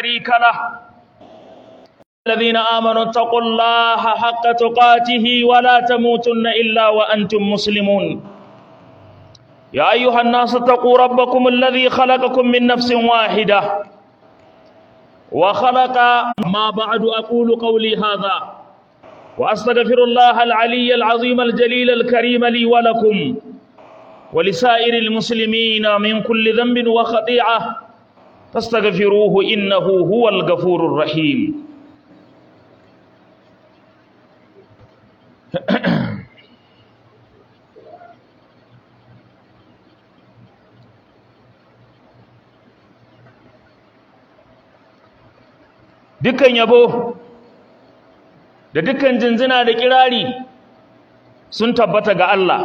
شريك له الذين آمنوا اتقوا الله حق تقاته ولا تموتن إلا وأنتم مسلمون يا أيها الناس اتقوا ربكم الذي خلقكم من نفس واحدة وخلق ما بعد أقول قولي هذا وأستغفر الله العلي العظيم الجليل الكريم لي ولكم ولسائر المسلمين من كل ذنب وخطيئة فاستغفروه إنه هو الغفور الرحيم dukkan yabo da dukkan jinjina da kirari sun tabbata ga Allah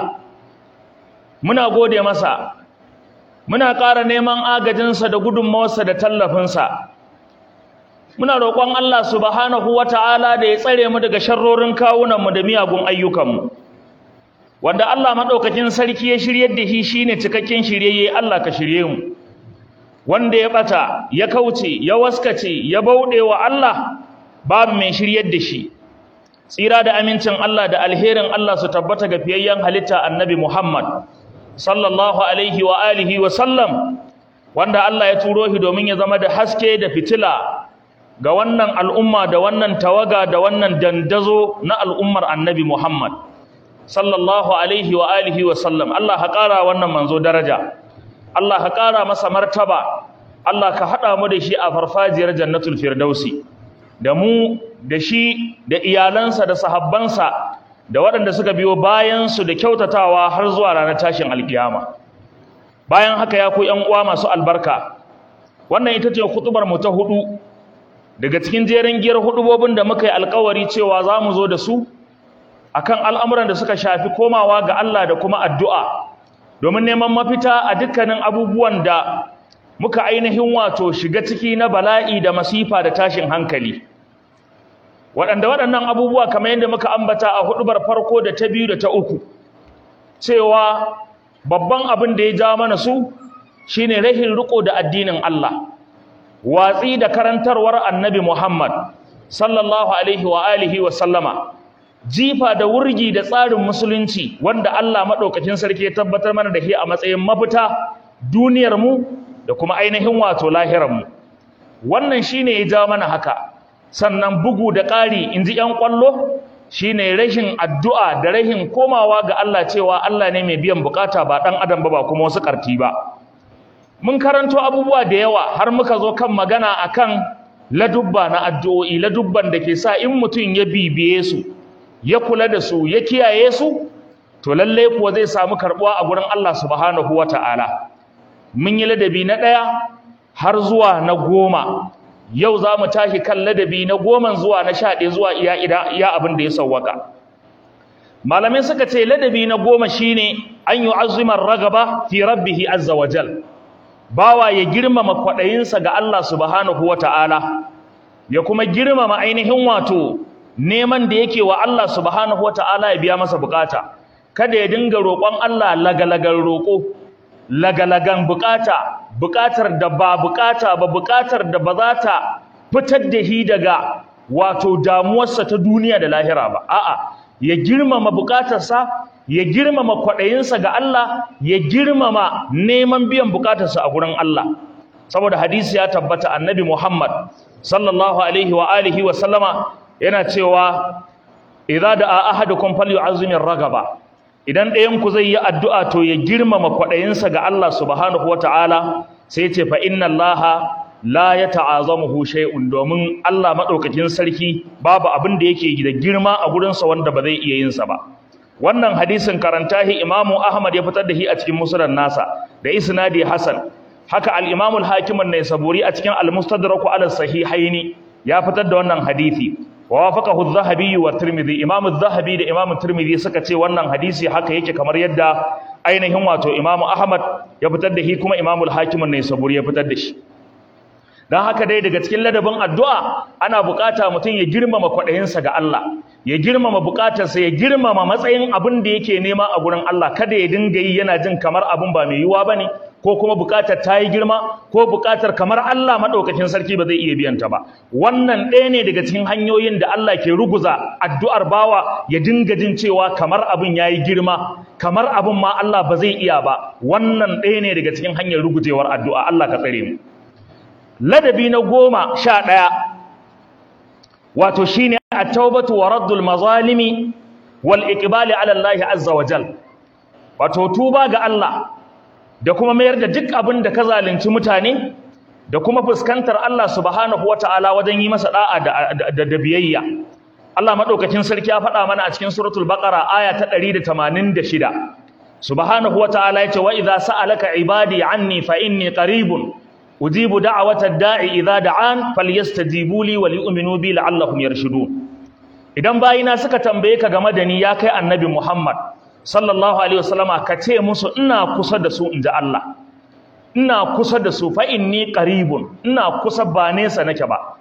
muna gode masa muna ƙara neman agajinsa da gudunmawarsa da tallafinsa muna roƙon Allah subhanahu wata'ala da ya tsare mu daga sharrorin kawunanmu da miyagun ayyukanmu wanda Allah maɗaukakin sarki ya shiryar da shi shine cikakken shiryayye Allah ka shirye mu wanda ya ɓata ya kauce ya waskace ya bauɗe wa Allah babu mai shiryar da shi tsira da amincin Allah da alherin Allah su tabbata ga fiyayyen halitta annabi Muhammad sallallahu alaihi wa alihi wa sallam wanda Allah ya turo shi domin ya zama da haske da fitila ga wannan al'umma da wannan tawaga da wannan dandazo na al'ummar annabi Muhammad sallallahu alaihi wa alihi wa sallam Allah ha ƙara wannan manzo daraja Allah ka ƙara masa martaba Allah ka haɗa mu da shi a farfajiyar jannatul firdausi da mu da shi da iyalansa da sahabbansa da waɗanda suka biyo bayansu da kyautatawa har zuwa ranar tashin alkiyama bayan haka ya ku ƴan uwa masu albarka wannan ita ce hutubar mu ta hudu daga cikin jerin giyar hudubobin da muka yi alkawari cewa za mu zo da su akan al'amuran da suka shafi komawa ga Allah da kuma addu'a domin neman mafita a dukkanin abubuwan da muka ainihin wato shiga ciki na bala'i da masifa da tashin hankali waɗanda waɗannan abubuwa kamar yadda muka ambata a hudubar farko da ta biyu da ta uku cewa babban abin da ya ja mana su shine rahin riko da addinin Allah watsi da karantarwar annabi Muhammad sallallahu alaihi wa alihi wa sallama jifa da wurgi da tsarin musulunci wanda Allah maɗaukakin sarki ya tabbatar mana da shi a matsayin mafita duniyarmu da kuma ainihin wato lahirarmu wannan shine ya ja mana haka sannan bugu da ƙari in ji ‘yan ƙwallo shine rashin addu'a da rashin komawa ga Allah cewa Allah ne mai biyan bukata ba ɗan adam ba ba kuma wasu ƙarti ba mun karanto abubuwa da yawa har muka zo kan magana akan ladubba na addu'o'i ladubban da ke sa in mutum ya bibiye su ya kula da su ya kiyaye su to lalle kuwa zai samu karbuwa a gurin Allah subhanahu wata'ala mun yi ladabi na ɗaya har zuwa na goma yau za mu tashi kan ladabi na goma zuwa na sha ɗaya zuwa iya iya abin da ya sauwaka malamai suka ce ladabi na goma shine an yi azumar ragaba fi rabbihi azza wa jal bawa ya girmama kwaɗayinsa ga Allah subhanahu wata'ala ya kuma girmama ainihin wato neman da yake wa Allah subhanahu wata'ala ya biya masa bukata kada ya dinga roƙon Allah lagalagan roƙo lagalagan bukata bukatar da ba bukata ba bukatar da ba za ta fitar da shi daga wato damuwarsa ta duniya da lahira ba a'a ya girmama bukatarsa ya girmama kwaɗayinsa ga Allah ya girmama neman biyan bukatarsa a gurin Allah saboda hadisi ya tabbata annabi Muhammad sallallahu alaihi wa alihi wa sallama yana cewa idza da ahadukum falyu'azzimir ragaba idan ɗayan ku zai yi addu'a to ya girmama kwaɗayinsa ga Allah subhanahu wata'ala sai ce fa inna Allah la yata'azamuhu shay'un domin Allah madaukakin sarki babu abin da yake da girma a gurin sa wanda ba zai iya yin sa ba wannan hadisin karanta hi Imam Ahmad ya fitar da shi a cikin musnad nasa da isnadi Hasan haka al-Imam al-Hakim an-Naisaburi a cikin al-Mustadrak ala sahihaini ya fitar da wannan hadisi wa wafaqahu adh-Dhahabi wa Tirmidhi Imam adh-Dhahabi da Imam Tirmidhi suka ce wannan hadisi haka yake kamar yadda ainihin wato Imam Ahmad ya fitar da shi kuma Imam al-Hakim an-Naisaburi ya fitar da shi dan haka dai daga cikin ladabin addu'a ana bukata mutum ya girmama kwaɗayinsa ga Allah ya girmama bukatarsa ya girmama matsayin abin da yake nema a gurin Allah kada ya dinga yi yana jin kamar abin ba mai yiwuwa bane ko kuma buƙatar ta yi girma ko buƙatar kamar Allah maɗaukakin sarki ba zai iya biyan ta ba wannan ɗaya ne daga cikin hanyoyin da Allah ke ruguza addu'ar bawa ya dinga jin cewa kamar abin ya yi girma kamar abin ma Allah ba zai iya ba wannan ɗaya ne daga cikin hanyar rugujewar addu'a Allah ka tsare mu ladabi na goma sha ɗaya wato shine at-taubatu wa raddul mazalimi wal iqbali ala Allah azza wa jal wato tuba ga Allah da kuma mayar da duk abin da ka zalunci mutane da kuma fuskantar Allah subhanahu wataala wajen yi masa da'a da, da, biyayya Allah madaukakin sarki ya faɗa mana a cikin suratul baqara aya ta 186 subhanahu wataala yace wa idza sa'alaka ibadi anni fa inni qaribun ujibu da'watad da'i idza da'an falyastajibu li wa li'minu bi la'allahum yarshudun idan bayina suka tambaye ka game da ni ya kai annabi Muhammad sallallahu alaihi wasallama ka ce musu ina kusa da su inji Allah ina kusa da su fa inni qaribun ina kusa ba nesa nake ba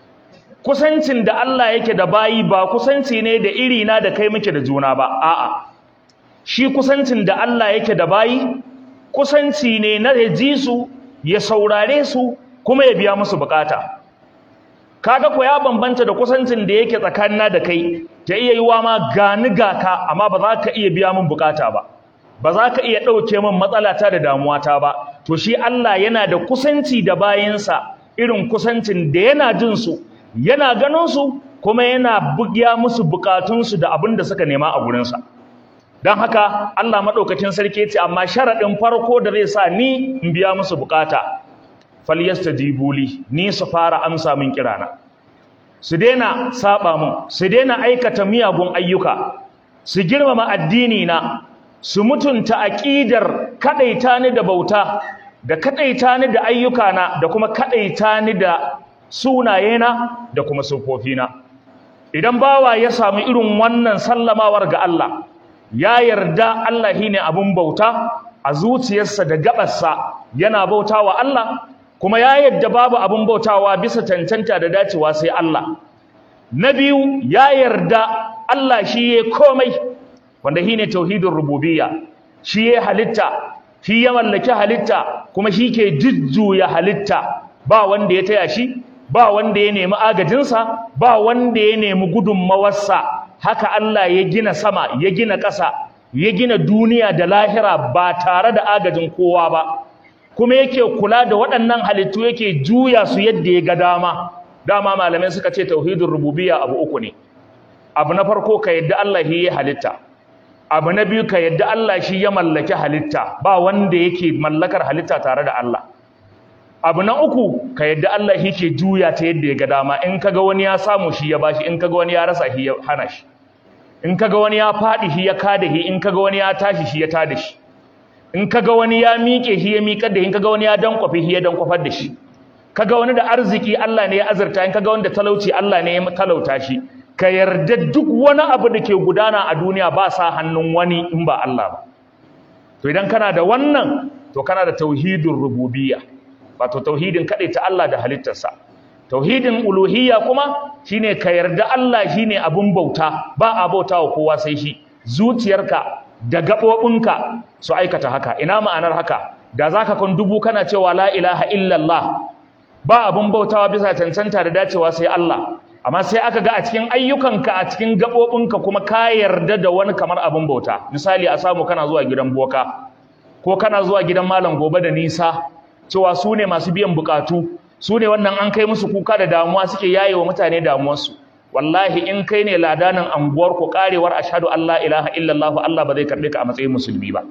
kusancin da Allah yake da bayi ba kusanci ne da iri na da kai muke da juna ba a'a shi kusancin da Allah yake da bayi kusanci ne na ya ji su ya saurare su kuma ya biya musu bukata kaga ko ya bambanta da kusancin da yake tsakanina da kai ta iya yiwa ma gani gaka amma ba za ka iya biya min bukata ba ba za ka iya ɗauke min matsalata da damuwata ba to shi Allah yana da kusanci da bayansa irin kusancin da yana jin su yana ganin su kuma yana bugiya musu bukatunsu da abin da suka nema a gurinsa don haka Allah maɗaukacin sarki ce amma sharaɗin farko da zai sa ni in biya musu bukata falyastajibu li ni su fara amsa min kirana su daina saba mun su daina aikata miyagun ayyuka su girmama addini na su mutunta aqidar kadaita ni da bauta da kadaita ni da ayyuka na da kuma kadaita ni da sunayena da kuma sufofina idan bawa ya samu irin wannan sallamawar ga Allah ya yarda Allah shine abun bauta a zuciyarsa da gabarsa yana bautawa Allah kuma ya yadda babu abin bautawa bisa cancanta da dacewa sai Allah na biyu ya yarda Allah shi ya komai wanda shine tauhidin rububiyya shi ya halitta shi ya mallaki halitta kuma shi ke jujjuya halitta ba wanda ya taya shi ba wanda ya nemi agajinsa ba wanda ya nemi gudunmawarsa haka Allah ya gina sama ya gina ƙasa ya gina duniya da lahira ba tare da agajin kowa ba kuma yake kula da waɗannan halittu yake juya su yadda ya ga dama dama malamai suka ce tauhidin rububiyya abu uku ne abu na farko ka yadda Allah shi ya halitta abu na biyu ka yadda Allah shi ya mallaki halitta ba wanda yake mallakar halitta tare da Allah abu na uku ka yadda Allah shi ke juya ta yadda ya ga dama in kaga wani ya samu shi ya bashi in kaga wani ya rasa shi ya hana shi in kaga wani ya faɗi shi ya kada shi in kaga wani ya tashi shi ya tada shi in kaga wani ya miƙe shi ya miƙar da shi in kaga wani ya dankwafe shi ya dankwafar da shi kaga wani da arziki Allah ne ya azurta in kaga wani da talauci Allah ne ya talauta shi ka yarda duk wani abu da ke gudana a duniya ba sa hannun wani in ba Allah ba to idan kana da wannan to kana da tauhidin rububiyya wato tauhidin ta Allah da halittarsa tauhidin uluhiyya kuma shine ka yarda Allah shine abun bauta ba a bautawa kowa sai shi zuciyarka da gaɓoɓinka su aikata haka ina ma'anar haka da za ka kan dubu kana cewa la ilaha illallah ba abin bautawa bisa cancanta da dacewa sai Allah amma sai aka ga a cikin ayyukanka a cikin gaɓoɓinka kuma ka yarda da wani kamar abin bauta misali a samu kana zuwa gidan boka ko kana zuwa gidan malam gobe da nisa cewa su ne masu biyan bukatu su ne wannan an kai musu kuka da damuwa suke yaye wa mutane damuwarsu wallahi in kai ne ladanin anguwar ku karewar ashhadu an la ilaha illallah Allah ba zai karbe ka a matsayin musulmi ba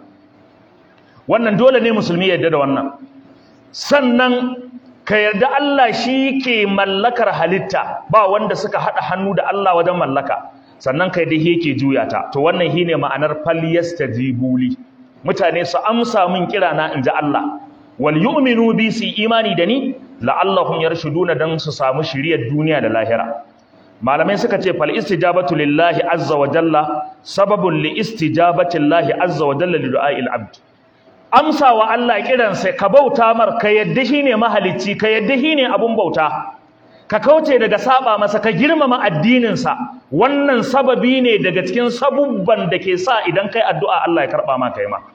wannan dole ne musulmi ya yarda da wannan sannan ka yarda Allah shi ke mallakar halitta ba wanda suka hada hannu da Allah wajen mallaka sannan kai dai yake juya ta to wannan shine ma'anar falyastajibuli mutane su amsa min kira na inji Allah wal yu'minu bi su imani da ni la'allahum yarshuduna dan su samu shiriyar duniya da lahira malamai suka ce fal istijabatu lillahi azza wa jalla sababun li istijabati lillahi azza wa jalla li du'a'il abd amsa wa Allah kiran sai ka bauta mar ka yadda shine mahalicci ka yadda shine abun bauta ka kauce daga saba masa ka girmama addinin sa wannan sababi ne daga cikin sabubban da ke sa idan kai addu'a Allah ya karba ma kai ma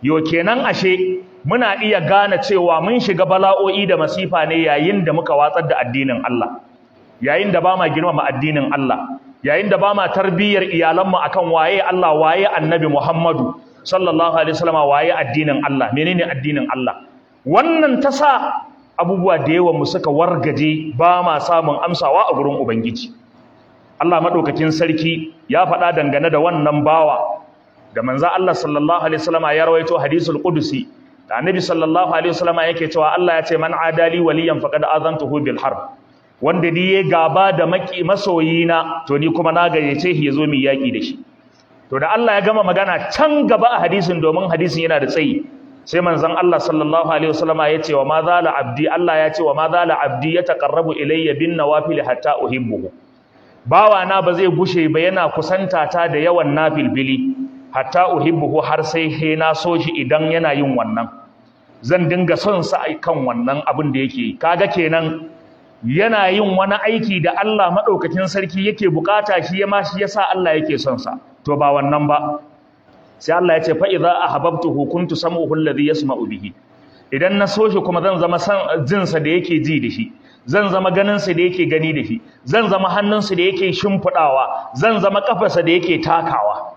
yo kenan ashe muna iya gane cewa mun shiga bala'o'i da masifa ne yayin da muka watsar da addinin Allah yayin da ba ma girmama addinin Allah yayin da ba ma tarbiyyar iyalanmu akan waye Allah waye annabi Muhammadu sallallahu alaihi wasallam waye addinin Allah menene addinin Allah wannan ta sa abubuwa da yawan mu suka wargaje ba ma samun amsawa a gurin ubangiji Allah madaukakin sarki ya faɗa dangane da wannan bawa da manzo Allah sallallahu alaihi wasallam ya rawaito hadisul qudusi da annabi sallallahu alaihi wasallam yake cewa Allah ya ce man adali waliyan faqad azantuhu bil harb wanda ni ya gaba da maki masoyina to ni kuma na gayyace shi yazo mu yaki da shi to da Allah ya gama magana can gaba a hadisin domin hadisin yana da tsayi sai manzon Allah sallallahu alaihi wasallam ya ce wa ma zala abdi Allah ya ce wa ma zala abdi yataqarrabu ilayya bin nawafil hatta uhibbuhu bawa na ba zai gushe ba yana kusanta ta da yawan nafilbili hatta uhibbuhu har sai he na so shi idan yana yin wannan zan dinga son sa kan wannan abin da yake kaga kenan yana yin wani aiki da Allah madaukakin sarki yake bukata shi ya ma shi yasa Allah yake son sa to ba wannan ba sai Allah ya ce fa idza ahbabtuhu kuntu sam'uhu alladhi yasma'u bihi idan na so shi kuma zan zama san jin sa da yake ji da shi zan zama ganin sa da yake gani da shi zan zama hannun sa da yake shimfidawa zan zama kafarsa da yake takawa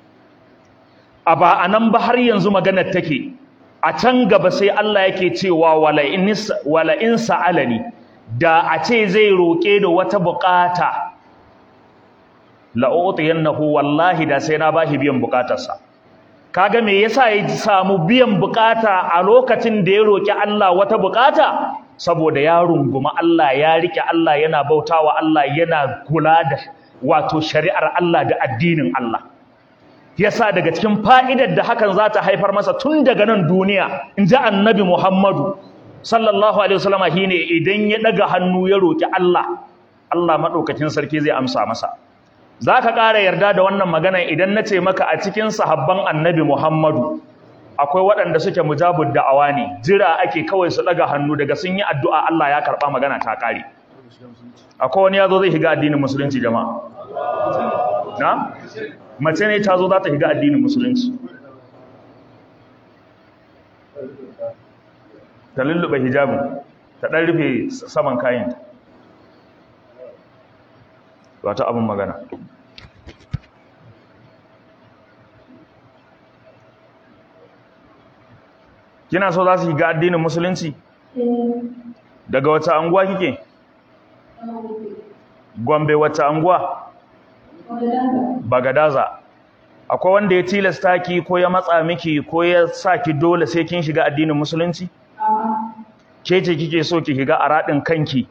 a ba anan ba har yanzu maganar take a can gaba sai Allah yake cewa wala in wala in sa'alani da a ce zai roke da wata bukata la'utiyannahu wallahi da sai na bashi biyan bukatarsa kaga me yasa ya samu biyan bukata a lokacin da ya roki Allah wata bukata saboda ya runguma Allah ya rike Allah yana bautawa Allah yana kula da wato shari'ar Allah da addinin Allah yasa daga cikin fa'idar da hakan za ta haifar masa tun daga nan duniya in ji annabi Muhammadu sallallahu alaihi wasallama shine idan ya daga hannu ya roki Allah Allah madaukakin sarki zai amsa masa za ka ƙara yarda da wannan magana idan na ce maka a cikin sahabban annabi Muhammadu akwai waɗanda suke mujabud da'awa ne jira ake kawai su ɗaga hannu daga sun yi addu'a Allah ya karɓa magana ta ƙare akwai wani ya zo zai shiga addinin musulunci jama'a na mace ne ta zo za ta shiga addinin musulunci ta lullube hijabin ta ɗan rufe saman kayanta wata abin magana kina so za su shiga addinin musulunci daga wata anguwa kike gombe wata anguwa bagadaza akwai wanda ya tilasta ki ko ya matsa miki ko ya sa ki dole sai kin shiga addinin musulunci ke ce kike so ki shiga a raɗin kanki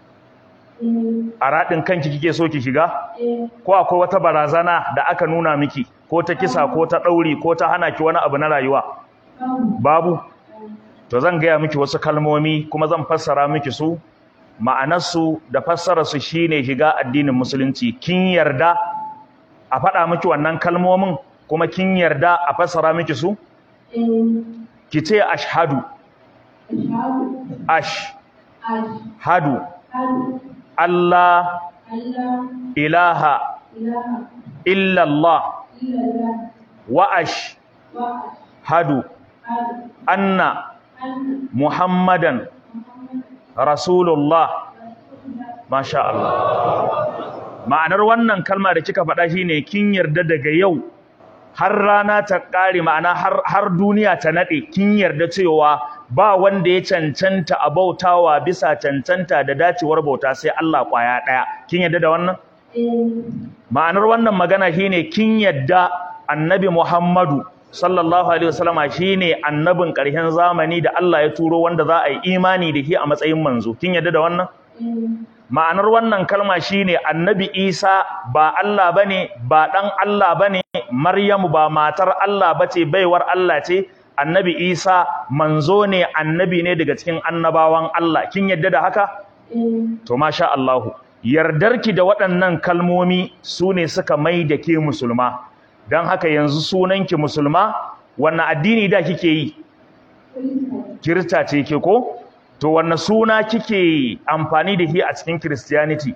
a raɗin kanki kike so ki shiga ko akwai wata barazana da aka nuna miki ko ta kisa ko ta ɗauri ko ta hana ki wani abu na rayuwa babu to zan gaya miki wasu kalmomi kuma zan fassara miki su ma'anarsu da fassararsu shine shiga addinin musulunci kin yarda a faɗa miki wannan kalmomin kuma kin yarda a fassara miki su ki ce ashhadu ashhadu Allah ilaha illallah wa ashhadu anna muhammadan rasulullah masha Allah ma'anar wannan kalma da kika faɗa shine kin yarda daga yau har rana ta ƙare ma'ana har har duniya ta nade kin yarda cewa ba wanda ya cancanta a bautawa bisa cancanta da dacewar bauta sai Allah kwaya ɗaya kin yarda da wannan ma'anar wannan magana shine kin yarda annabi Muhammadu sallallahu alaihi wasallama shine annabin ƙarshen zamani da Allah ya turo wanda za a yi imani da shi a matsayin manzo kin yarda da wannan ma'anar wannan kalma shine annabi Isa ba Allah bane ba dan Allah bane Maryamu ba matar Allah bace baiwar Allah ce annabi Isa manzo ne annabi ne daga cikin annabawan Allah kin yarda da haka to masha Allah yardarki da waɗannan kalmomi sune suka mai da ke musulma don haka yanzu sunanki musulma wannan addini da kike yi kirista ce ke ko to wannan suna kike amfani da shi a cikin christianity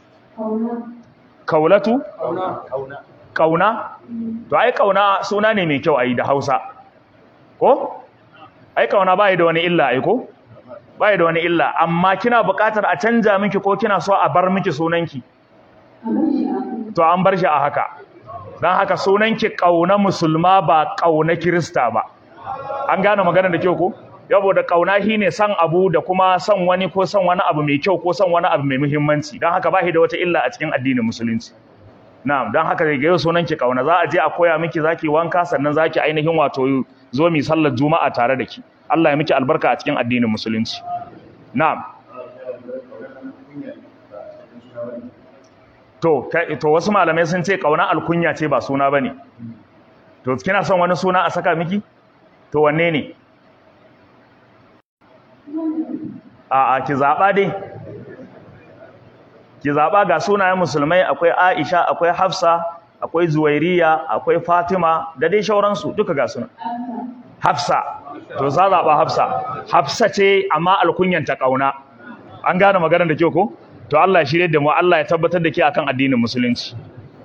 kaulatu kauna to ai kauna suna ne mai kyau ai da Hausa ko ai kauna bai da wani illa ai ko bai da wani illa amma kina buƙatar a canja miki ko kina so a bar miki sunanki to an bar shi a haka dan haka sunanki kauna musulma ba kauna kirista ba an gane magana da kyau ko yabo da kauna shine san abu da kuma san wani ko san wani abu mai kyau ko san wani abu mai muhimmanci dan haka ba shi da wata illa a cikin addinin musulunci na'am dan haka daga yau sunanki kauna za a je a koya miki zaki wanka sannan zaki ainihin wato zo mi sallar juma'a tare da ki Allah ya miki albarka a cikin addinin musulunci na'am to to wasu malamai sun ce kauna alkunya ce ba suna bane to kina son wani suna a saka miki to wanne ne a a ki zaba dai ki zaba ga sunayen musulmai akwai Aisha akwai Hafsa akwai Zuwairiya akwai Fatima da dai shauransu duka ga suna Hafsa to za zaba Hafsa Hafsa ce amma alkunyanta kauna an gane maganar da kyau ko to Allah ya shirye da mu Allah ya tabbatar da ke akan addinin musulunci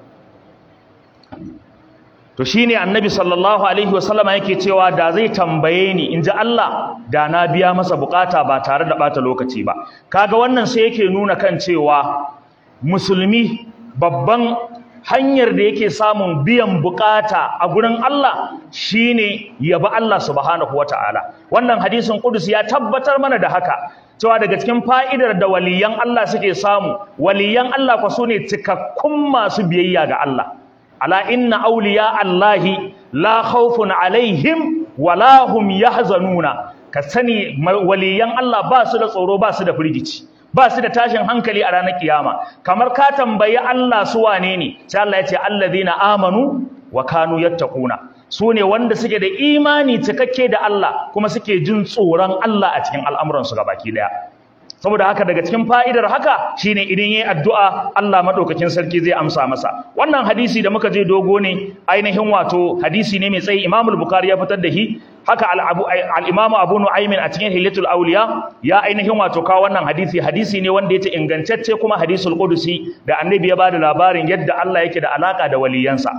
to shine annabi sallallahu alaihi wasallama yake cewa da zai tambaye ni inji Allah da na biya masa bukata ba tare da bata lokaci ba kaga wannan sai yake nuna kan cewa musulmi babban hanyar da yake samun biyan bukata a gurin Allah shine yabi Allah subhanahu wataala wannan hadisin qudus ya tabbatar mana da haka cewa daga cikin fa'idar da waliyan Allah suke samu waliyan Allah kwa sune cikakkun masu biyayya ga Allah ala inna awliya Allahi la khawfun alaihim wala hum yahzanuna ka sani waliyan Allah ba su da tsoro ba su da firgici ba su da tashin hankali a ranar kiyama kamar ka tambayi Allah su wane ne sai Allah ya ce allazina amanu wa kanu yattaquna su ne wanda suke da imani cikakke da Allah kuma suke jin tsoron Allah a cikin al'amuransu baki daya saboda haka daga cikin fa'idar haka shine idan yayi addu'a Allah madaukakin sarki zai amsa masa wannan hadisi da muka je dogo ne ainihin wato hadisi ne mai tsayi Imam al-Bukhari ya fitar da shi haka al-Imam Abu Nu'aym a cikin Hilatul Awliya ya ainihin wato kawo wannan hadisi hadisi ne wanda yake ingantacce kuma hadisul qudusi da annabi ya bada labarin yadda Allah yake da alaka da waliyansa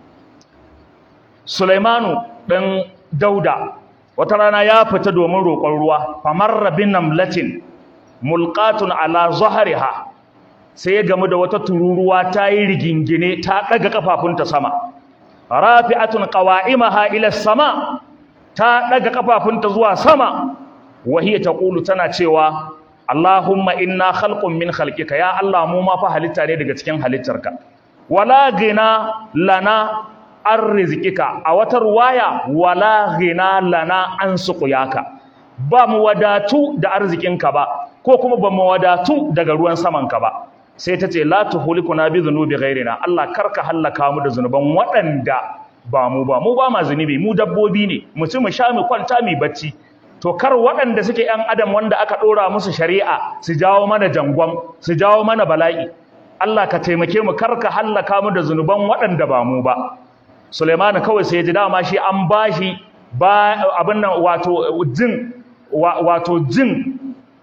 Sulaimanu ɗan Dauda wata rana ya fita domin roƙon ruwa famarra bin namlatin mulqatun ala zahriha sai ya gamu da wata tururuwa ta yi rigingine ta ɗaga kafafunta sama rafi'atun qawa'imaha ila sama ta ɗaga kafafunta zuwa sama wahiya taqulu tana cewa Allahumma inna khalqun min khalqika ya Allah mu ma fa halitta ne daga cikin halittarka wala gina lana an rizikika a wata ruwaya wala ghina lana an suqyaka ba mu wadatu da arzikinka ba ko kuma ba mu wadatu daga ruwan samanka ba sai ta ce la tuhlikuna bi dhunubi ghairina Allah karka hallaka mu da zunuban waɗanda ba mu ba mu ba ma zunubi mu dabbobi ne mu ci mu sha mu kwanta mu bacci to kar waɗanda suke ƴan adam wanda aka ɗora musu shari'a su jawo mana jangon su jawo mana bala'i Allah ka taimake mu karka hallaka mu da zunuban waɗanda ba mu ba Suleiman kawai sai ya ji dama shi an bashi ba abin nan wato jin wato jin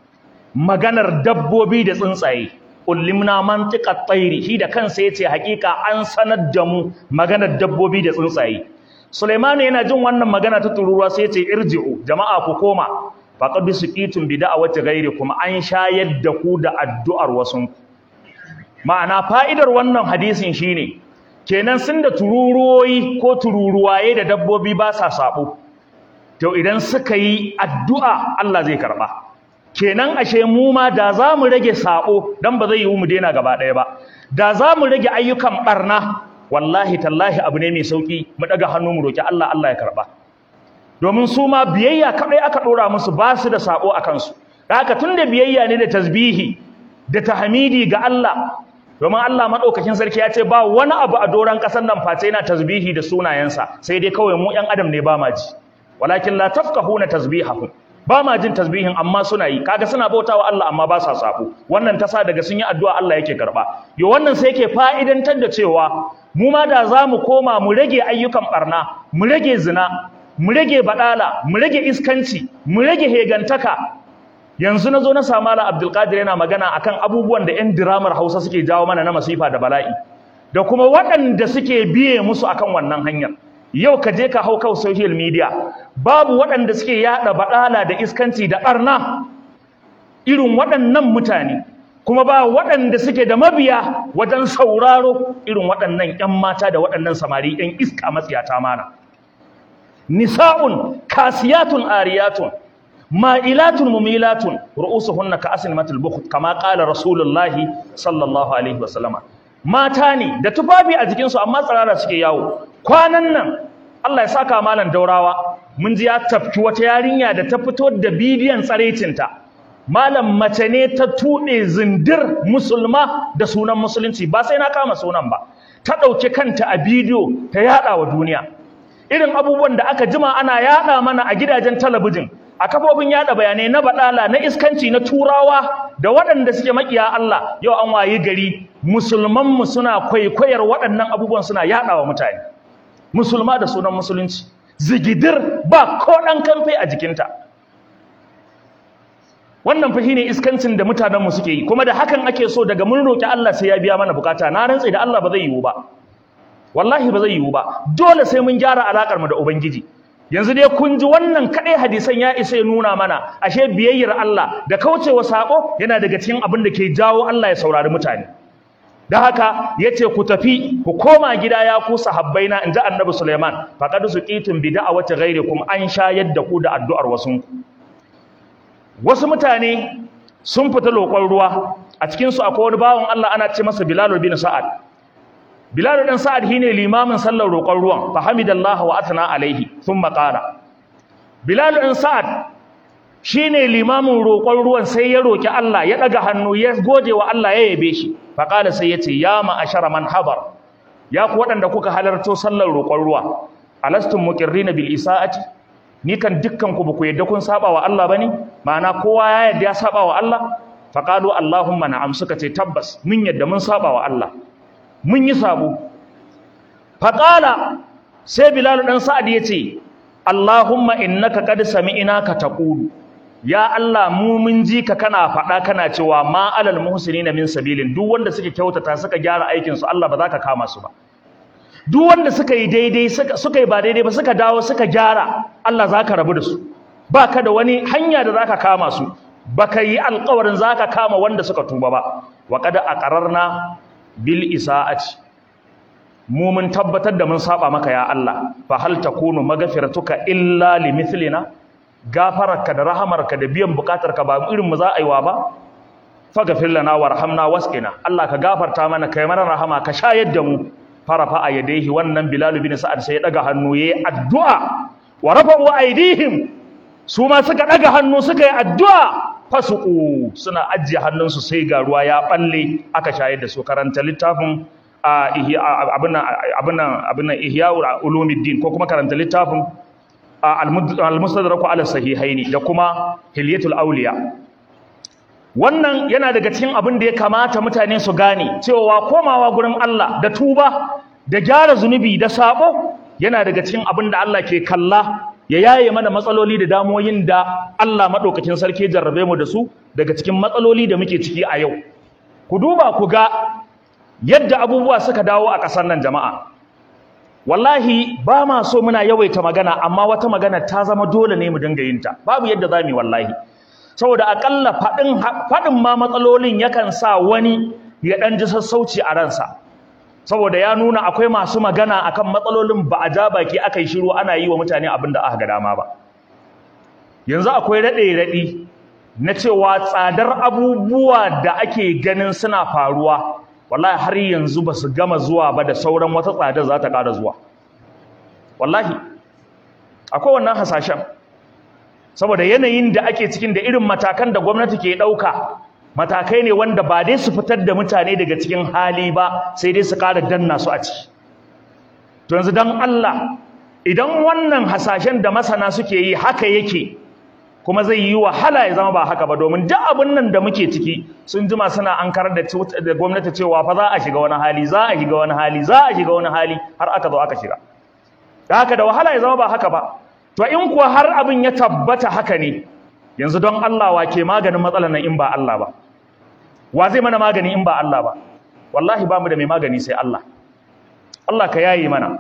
maganar dabbobi da tsuntsaye ullimna mantiqat tayri shi da kansa yace hakika an sanar da mu maganar dabbobi da tsuntsaye Suleiman yana jin wannan magana ta tururuwa sai yace irji'u jama'a ku koma faqad suqitum bi da'awati ghairikum an shayar da ku da addu'ar wasunku ma'ana fa'idar wannan hadisin shine kenan sun da tururuwoyi ko tururuwaye da dabbobi ba sa sabo to idan suka yi addu'a Allah zai karba kenan ashe mu ma da za mu rage sabo dan ba zai yi mu daina gaba ɗaya ba da za mu rage ayyukan barna wallahi tallahi abu ne mai sauki mu daga hannu mu roki Allah Allah ya karba domin su ma biyayya kadai aka dora musu ba su da sabo a kansu haka tunda biyayya ne da tasbihi da tahmidi ga Allah domin Allah madaukakin sarki ya ce ba wani abu a doran kasar nan face yana tasbihi da sunayensa sai dai kawai mu ƴan adam ne ba ma ji walakin la tafqahuna tasbihahum ba ma jin tasbihin amma suna yi kaga suna bautawa Allah amma ba sa sabo wannan ta sa daga sun yi addu'a Allah yake karba yo wannan sai yake fa'idantar da cewa mu ma da za mu koma mu rage ayyukan barna mu rage zina mu rage badala mu rage iskanci mu rage hegantaka yanzu na zo na samu Malam Abdulkadir yana magana akan abubuwan da 'yan diramar Hausa suke jawo mana na masifa da bala'i da kuma waɗanda suke biye musu akan wannan hanyar yau ka je ka hau kan social media babu waɗanda suke yaɗa baɗala da iskanci da ɓarna irin waɗannan mutane kuma ba waɗanda suke da mabiya wajen sauraro irin waɗannan 'yan mata da waɗannan samari 'yan iska matsiyata mana nisa'un kasiyatun ariyatun ma'ilatun mumilatun ru'usuhunna ka asnimatul bukht kama qala rasulullahi sallallahu alaihi wasallama mata ne da tufafi a jikin su amma tsarara suke yawo kwanan nan Allah ya saka malam daurawa mun ji ya tafki wata yarinya da ta fito da bidiyon tsarecinta malam mace ne ta tuɗe zindir musulma da sunan musulunci ba sai na kama sunan ba ta ɗauki kanta a bidiyo ta yaɗa wa duniya irin abubuwan da aka jima ana yaɗa mana a gidajen talabijin a kafofin yaɗa bayanai na baɗala na iskanci na turawa da waɗanda suke makiya Allah yau an wayi gari musulmanmu suna kwaikwayar waɗannan abubuwan suna yaɗa wa mutane musulma da sunan musulunci zigidir ba ko ɗan kamfe a jikinta wannan fa shine iskancin da mutanen mu suke yi kuma da hakan ake so daga mun roki Allah sai ya biya mana bukata na rantsa da Allah ba zai yiwu ba wallahi ba zai yiwu ba dole sai mun gyara alakar mu da ubangiji yanzu dai kun ji wannan kadai hadisan ya isa ya nuna mana ashe biyayyar Allah da kaucewa sako yana daga cikin abin da ke jawo Allah ya saurari mutane da haka yace ku tafi ku koma gida ya ku sahabbaina inji annabi Sulaiman faqad suqitum bi da'awati ghairikum an shayar da ku da addu'ar wasunku wasu mutane sun fita lokon ruwa a cikinsu akwai wani bawan Allah ana ce masa Bilal bin Sa'ad Bilal bin Sa'ad shine limamin sallar roƙon ruwan fa hamidallahu wa atna alaihi thumma qala Bilal bin Sa'ad shine limamin roƙon ruwan sai ya roki Allah ya daga hannu ya gode wa Allah ya yabe shi fa qala sai yace ya ma ashara man habar ya ku waɗanda kuka halarto sallar roƙon ruwa alastum muqirrina bil isa'ati ni kan dukkan ku baku yadda kun saba wa Allah bane ma'ana kowa ya yadda ya saba wa Allah faqalu allahumma na'am suka ce tabbas mun yadda mun saba wa Allah mun yi sabo faqala sai bilal dan sa'ad yace allahumma innaka qad sami'na ka taqulu ya Allah mu mun ji ka kana faɗa kana cewa ma alal muhsinina min sabilin duk wanda suke kyautata suka gyara aikin su Allah ba za ka kama su ba duk wanda suka yi daidai suka yi ba daidai ba suka dawo suka gyara Allah za ka rabu da su ba ka da wani hanya da za ka kama su ba ka yi alkawarin za ka kama wanda suka tuba ba wa kada a ƙararna bil isa'ati mu mun tabbatar da mun saba maka ya Allah fa hal takunu maghfiratuka illa limithlina gafararka da rahamarka da biyan bukatarka ba irin mu za a yi wa ba faghfir lana warhamna wasqina Allah ka gafarta mana kai mana rahama ka shayar da mu farafa a yadaihi wannan Bilal bin Sa'ad sai ya daga hannu yayi addu'a wa rafa'u aydihim su ma suka daga hannu suka yi addu'a fasuqu suna ajiye hannunsu sai ga ruwa ya balle aka shayar da su karanta littafin abin nan ihya ulumuddin ko kuma karanta littafin al-mustadrak ala sahihaini da kuma hilyatul awliya wannan yana daga cikin abin da ya kamata mutane su gane cewa komawa gurin Allah da tuba da gyara zunubi da sabo yana daga cikin abin da Allah ke kalla ya yaye mana matsaloli da damoyin da Allah madaukakin sarki jarrabe mu da su daga cikin matsaloli da muke ciki a yau ku duba ku ga yadda abubuwa suka dawo a ƙasar nan jama'a wallahi ba ma so muna yawaita magana amma wata magana ta zama dole ne mu dinga yin ta babu yadda za mu yi wallahi saboda akalla faɗin faɗin ma matsalolin yakan sa wani ya ɗan ji sassauci a ransa saboda ya nuna akwai masu magana akan matsalolin ba a ja baki aka yi shiru ana yi wa mutane abin da aka ga dama ba yanzu akwai raɗe-raɗi na cewa tsadar abubuwa da ake ganin suna faruwa wallahi har yanzu ba su gama zuwa ba da sauran wata tsadar za ta ƙara zuwa wallahi akwai wannan hasashen saboda yanayin da ake cikin da irin matakan da gwamnati ke ɗauka matakai ne wanda ba dai su fitar da mutane daga cikin hali ba sai dai su ƙara danna su a ciki to yanzu don Allah idan wannan hasashen da masana suke yi haka yake kuma zai yi wahala ya zama ba haka ba domin duk abin nan da muke ciki sun jima suna an karar da gwamnati cewa fa za a shiga wani hali za a shiga wani hali za a shiga wani hali har aka zo aka shiga da haka da wahala ya zama ba haka ba to in kuwa har abin ya tabbata haka ne yanzu don Allah wa ke maganin matsalar nan in ba Allah ba wa zai mana magani in ba Allah ba wallahi ba mu da mai magani sai Allah Allah ka yaye mana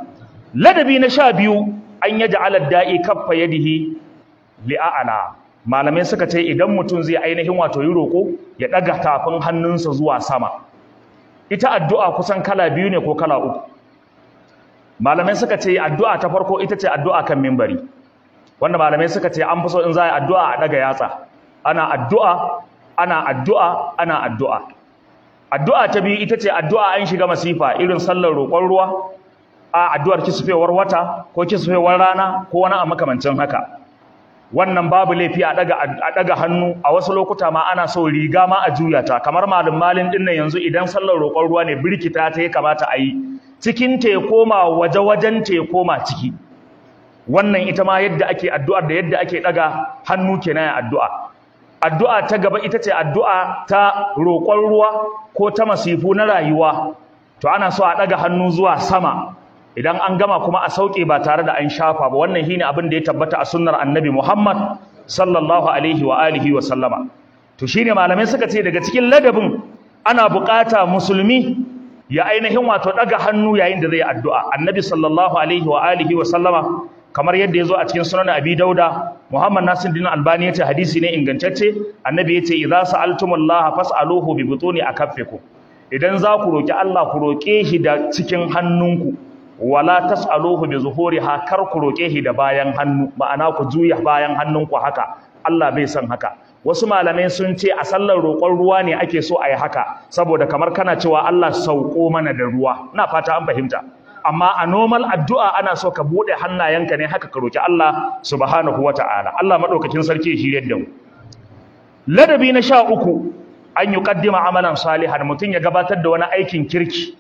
ladabi na sha biyu an yaj'ala da'i kaffa yadihi li'a'ala malamai suka ce idan mutum zai ainihin wato yi roko ya daga tafin hannunsa zuwa sama ita addu'a kusan kala biyu ne ko kala uku malamai suka ce addu'a ta farko ita ce addu'a kan mimbari wanda malamai suka ce an fi so in za a yi addu'a a daga yatsa ana addu'a ana addu'a ana addu'a addu'a ta biyu ita ce addu'a an shiga masifa irin sallar roƙon ruwa a addu'ar kisufewar wata ko kisufewar rana ko wani a makamancin haka wannan babu laifi a daga a daga hannu a wasu lokuta ma ana so riga ma a juya ta kamar malum malin din nan yanzu idan sallar roƙon ruwa ne birkita ta ya kamata a yi cikin ta ya koma waje wajen ta ya koma ciki wannan ita ma yadda ake addu'ar da yadda ake daga hannu kenan addu'a addu'a ta gaba ita ce addu'a ta roƙon ruwa ko ta masifu na rayuwa to ana so a daga hannu zuwa sama idan an gama kuma a sauke ba tare da an shafa ba wannan shine abin da ya tabbata a sunnar annabi Muhammad sallallahu alaihi wa alihi wa sallama to shine malamai suka ce daga cikin ladabin ana bukata musulmi ya ainihin wato daga hannu yayin da zai addu'a annabi sallallahu alaihi wa alihi wa sallama kamar yadda yazo a cikin sunan abi dauda muhammad nasiruddin albani yace hadisi ne ingantacce annabi yace idza sa'altumullaha fas'aluhu bi butuni akaffikum idan za ku roki Allah ku roke shi da cikin hannunku wala tas'aluhu bi zuhuriha kar ku roke shi da bayan hannu ma'ana ku juya bayan hannunku haka Allah bai san haka wasu malamai sun ce a sallar roƙon ruwa ne ake so a yi haka saboda kamar kana cewa Allah sauko mana da ruwa ina fata an fahimta amma a normal addu'a ana so ka bude hannayenka ne haka ka roki Allah subhanahu wata'ala Allah madaukakin sarki shi yadda mu ladabi na sha uku an yuqaddima amalan salihan mutun ya gabatar da wani aikin kirki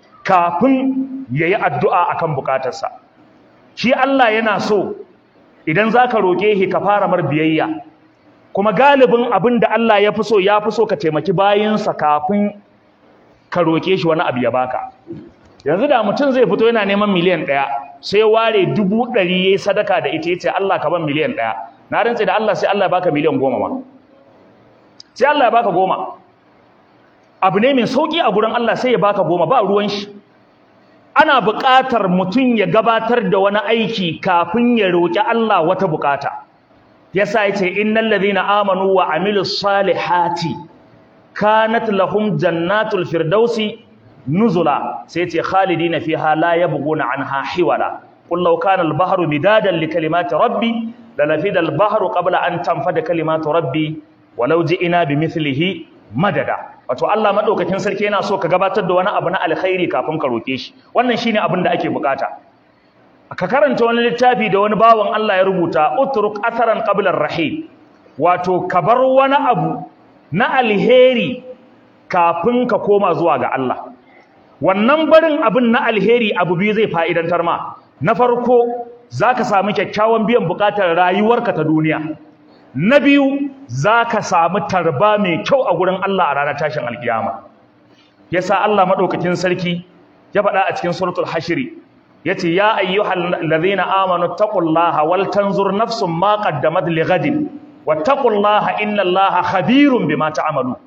kafin yayi addu'a akan bukatarsa shi Allah yana so idan zaka roke shi ka fara mar biyayya kuma galibin abin da Allah ya fi so ya fi so ka taimaki bayinsa kafin ka roke shi wani abu ya baka yanzu da mutum zai fito yana neman miliyan ɗaya sai ware dubu ɗari ya yi sadaka da ita ya ce Allah ka ban miliyan ɗaya na rantse da Allah sai Allah ya baka miliyan goma ma sai Allah ya baka goma abu ne mai sauƙi a gurin Allah sai ya baka goma ba ruwan shi ana buƙatar mutum ya gabatar da wani aiki kafin ya roƙi Allah wata buƙata yasa yace innal ladhina amanu wa amilus salihati kanat lahum jannatul firdausi nuzula sai yace khalidina fiha la yabghuna anha hiwala qul law kana al bahru midadan li kalimati rabbi lanafida al bahru qabla an tanfada kalimatu rabbi walau ji'ina bimithlihi madada wato Allah madaukakin sarki yana so ka gabatar da wani abu na alkhairi kafin ka roke shi wannan shine abin da ake bukata ka karanta wani littafi da wani bawan Allah ya rubuta utruk atharan qabla ar-rahim wato ka bar wani abu na alheri kafin ka koma zuwa ga Allah wannan barin abin na alheri abu biyu zai fa'idantar ma na farko zaka samu kyakkyawan biyan bukatar rayuwarka ta duniya na biyu zaka samu tarba mai kyau a gurin Allah a ranar tashin alkiyama yasa Allah madaukakin sarki ya faɗa a cikin suratul hashri yace ya ayyuhal ladhina amanu taqullaha wal tanzur nafsum ma qaddamat lighadin wattaqullaha innallaha khabirun bima ta'malu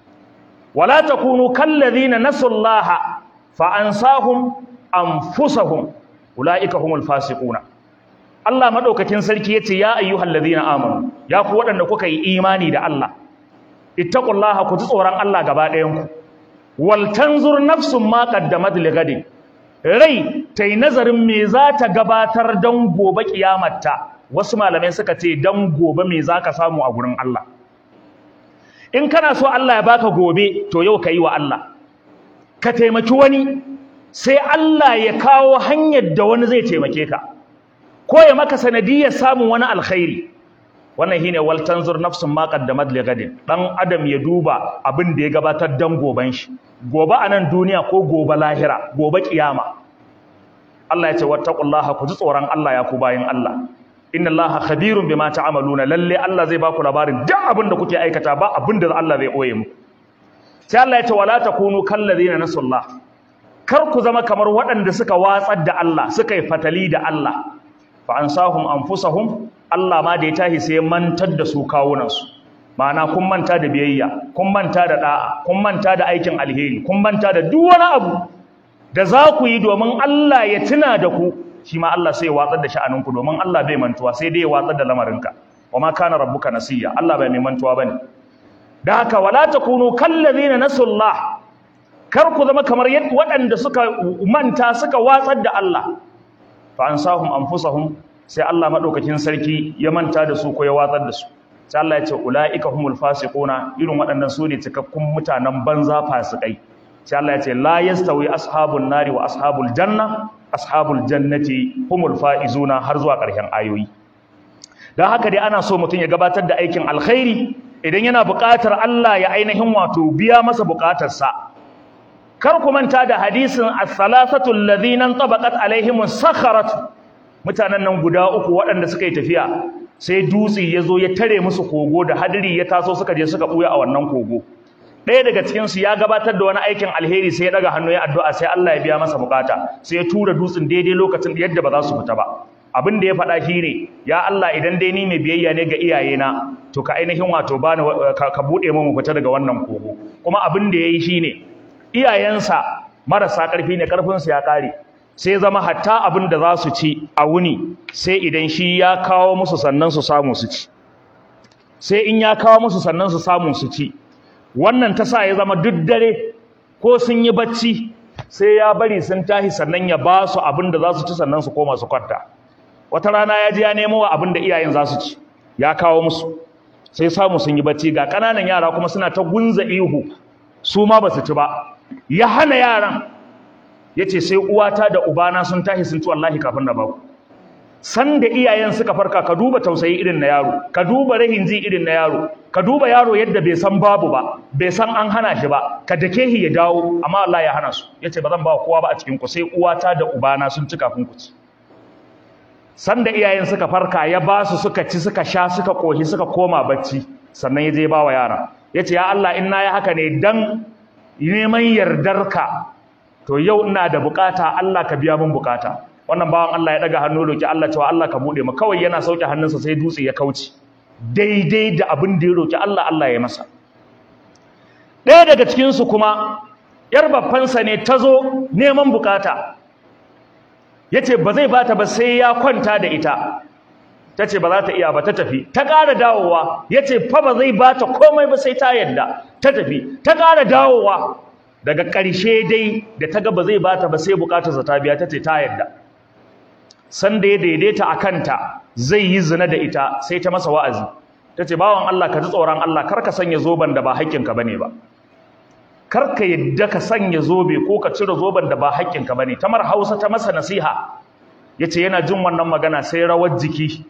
wala takunu kal ladhina nasullaha fa ansahum anfusahum ulaika humul fasiquna Allah madaukakin sarki yace ya ayyuhal ladhina amanu ya ku wadanda kuka yi imani da Allah ittaqullaha ku ji tsoron Allah gaba ɗayan ku wal tanzur nafsum ma qaddamat lighadin rai ta yi nazarin me za ta gabatar don gobe kiyamarta wasu malamai suka ce don gobe me za ka samu a gurin Allah in kana so Allah ya baka gobe to yau ka yi wa Allah ka taimaki wani sai Allah ya kawo hanyar da wani zai taimake ka ko ya maka sanadiyar samun wani alkhairi wannan shine wal tanzur nafsun ma qaddamat li gadin dan adam ya duba abin da ya gabatar dan goban shi gobe a nan duniya ko gobe lahira gobe kiyama Allah ya ce wattaqullaha ku ji tsoron Allah ya ku bayin Allah inna Allaha khabirun bima ta'maluna lalle Allah zai baku labarin duk abin da kuke aikata ba abin da Allah zai koye muku sai Allah ya ce wala takunu kal ladina nasullah kar ku zama kamar waɗanda suka watsar da Allah suka yi fatali da Allah fa ansahum anfusahum Allah ma da ya tahi sai mantar da su kawunansu ma'ana kun manta da biyayya kun manta da da'a kun manta da aikin alheri kun manta da duk wani abu da za ku yi domin Allah ya tuna da ku shi ma Allah sai ya watsar da sha'aninku domin Allah bai mantuwa sai dai ya watsar da lamarinka wa ma kana rabbuka nasiya Allah bai mai mantuwa bane da haka wala takunu kallazina nasullah kar ku zama kamar yadda waɗanda suka manta suka watsar da Allah fa ansahum anfusahum sai Allah madaukakin sarki ya manta da su ko ya watsar da su sai Allah ya ce ulaika humul fasiquna irin waɗannan su ne cikakkun mutanen banza fasikai sai Allah ya ce la yastawi ashabun nari wa ashabul janna ashabul jannati humul faizuna har zuwa ƙarshen ayoyi dan haka dai ana so mutum ya gabatar da aikin alkhairi idan yana buƙatar Allah ya ainihin wato biya masa buƙatarsa kar ku manta da hadisin as-salasatu alladhina tabaqat alaihim sakharat mutanen nan guda uku waɗanda suka yi tafiya sai dutse ya zo ya tare musu kogo da hadiri ya taso suka je suka buya a wannan kogo ɗaya daga cikin su ya gabatar da wani aikin alheri sai ya daga hannu ya addu'a sai Allah ya biya masa bukata sai ya tura dutsen daidai lokacin yadda ba za su fita ba abin da ya faɗa shi ne ya Allah idan dai ni mai biyayya ne ga iyayena to ka ainihin wato bani ka buɗe mu fita daga wannan kogo kuma abin da yayi shine iyayensa marasa ƙarfi ne ƙarfinsu ya ƙare sai zama hatta abin da za su ci a wuni sai idan shi ya kawo musu sannan su samu su ci sai in ya kawo musu sannan su samu su ci wannan ta sa ya zama duk dare ko sun yi bacci sai ya bari sun tashi sannan ya ba su abin da za su ci sannan su koma su kwanta wata rana ya ji ya nemo wa abin da iyayen za su ci ya kawo musu sai samu sun yi bacci ga ƙananan yara kuma suna ta gunza ihu su ma ba su ci ba ya hana yaran ya ce sai uwata da ubana sun tashi sun ci wallahi kafin na baku san da iyayen suka farka ka duba tausayi irin na yaro ka duba rahin ji irin na yaro ka duba yaro yadda bai san babu ba bai san an hana shi ba ka dake shi ya dawo amma Allah ya hana su yace ba zan ba kowa ba a cikin ku sai uwata da ubana sun ci kafin ku ci san da iyayen suka farka ya ba su suka ci suka sha suka koshi suka koma bacci sannan ya je ba wa yara yace ya Allah in na yi haka ne dan neman yardarka to yau ina da bukata Allah ka biya min bukata wannan bawan Allah ya daga hannu roki Allah cewa Allah ka bude mu kawai yana sauke hannunsa sai dutse ya kauce daidai da abin da ya roki Allah Allah ya masa ɗaya daga cikin su kuma yar babbansa ne ta zo neman bukata yace ba zai bata ba sai ya kwanta da ita tace ba za ta iya ba ta tafi ta ƙara dawowa yace fa ba zai bata komai ba sai ta yadda ta tafi ta ƙara dawowa daga ƙarshe dai da ta ga ba zai bata ba sai bukatarsa ta biya tace ta yadda san da ya daidaita a kanta zai yi zina da ita sai ta masa wa'azi tace bawan Allah ka ji tsoron Allah kar ka sanya zoben da ba haƙƙinka bane ba kar ka yadda ka sanya zobe ko ka cire zoben da ba haƙƙinka bane tamar Hausa ta masa nasiha yace yana jin wannan magana sai rawar jiki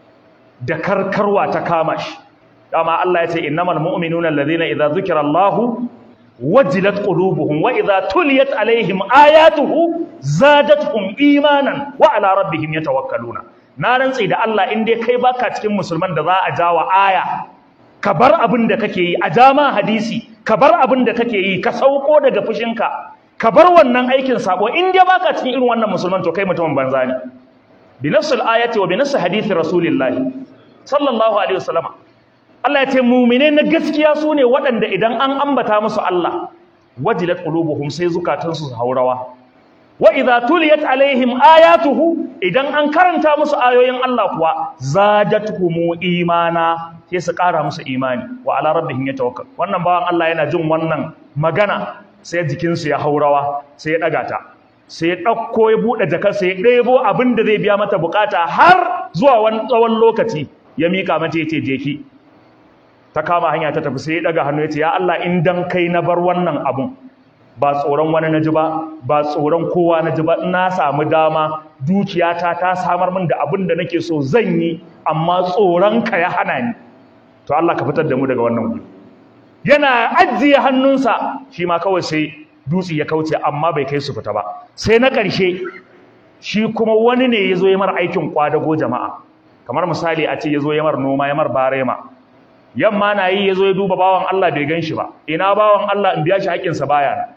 da karkarwa ta kama shi dama Allah ya ce innamal mu'minuna alladhina idza dhukira Allahu wajilat qulubuhum wa idza tuliyat alaihim ayatuhu zadatuhum imanan wa ala rabbihim yatawakkaluna na rantsi da Allah in dai kai baka cikin musulman da za a jawa aya ka bar abin da kake yi a jama hadisi ka bar abin da kake yi ka sauko daga fushinka ka bar wannan aikin sabo in dai baka cikin irin wannan musulman to kai mutumin banza ne bi nafsil ayati wa bi nafsi hadithi rasulillahi sallallahu alaihi wasallam Allah ya ce mu'mine na gaskiya su ne waɗanda idan an ambata musu Allah wajilat qulubuhum sai zukatansu su haurawa wa idza tuliyat alaihim ayatuhu idan an karanta musu ayoyin Allah kuwa zadatuhum imana sai su ƙara musu imani wa ala rabbihim yatawakkal wannan bawan Allah yana jin wannan magana sai jikinsu ya haurawa sai ya daga ta sai ya ɗauko ya buɗe jakar sai ya ɗebo abin da zai biya mata bukata har zuwa wani tsawon lokaci ya mika mata ya ce je ki ta kama hanya ta tafi sai ya daga hannu ya ce ya Allah in dan kai na bar wannan abun ba tsoron wani na ji ba ba tsoron kowa na ji ba na samu dama dukiyata ta samar min da abin da nake so zan yi amma tsoron ka ya hana ni to Allah ka fitar da mu daga wannan guri yana ajiye hannunsa shi ma kawai sai dutse ya kauce amma bai kai su fita ba sai na ƙarshe shi kuma wani ne ya zo ya mar aikin kwadago jama'a kamar misali a ce ya zo ya mar noma ya mar barema yamma na yi ya zo ya duba bawan Allah bai gan shi ba ina bawan Allah in biya shi haƙƙinsa baya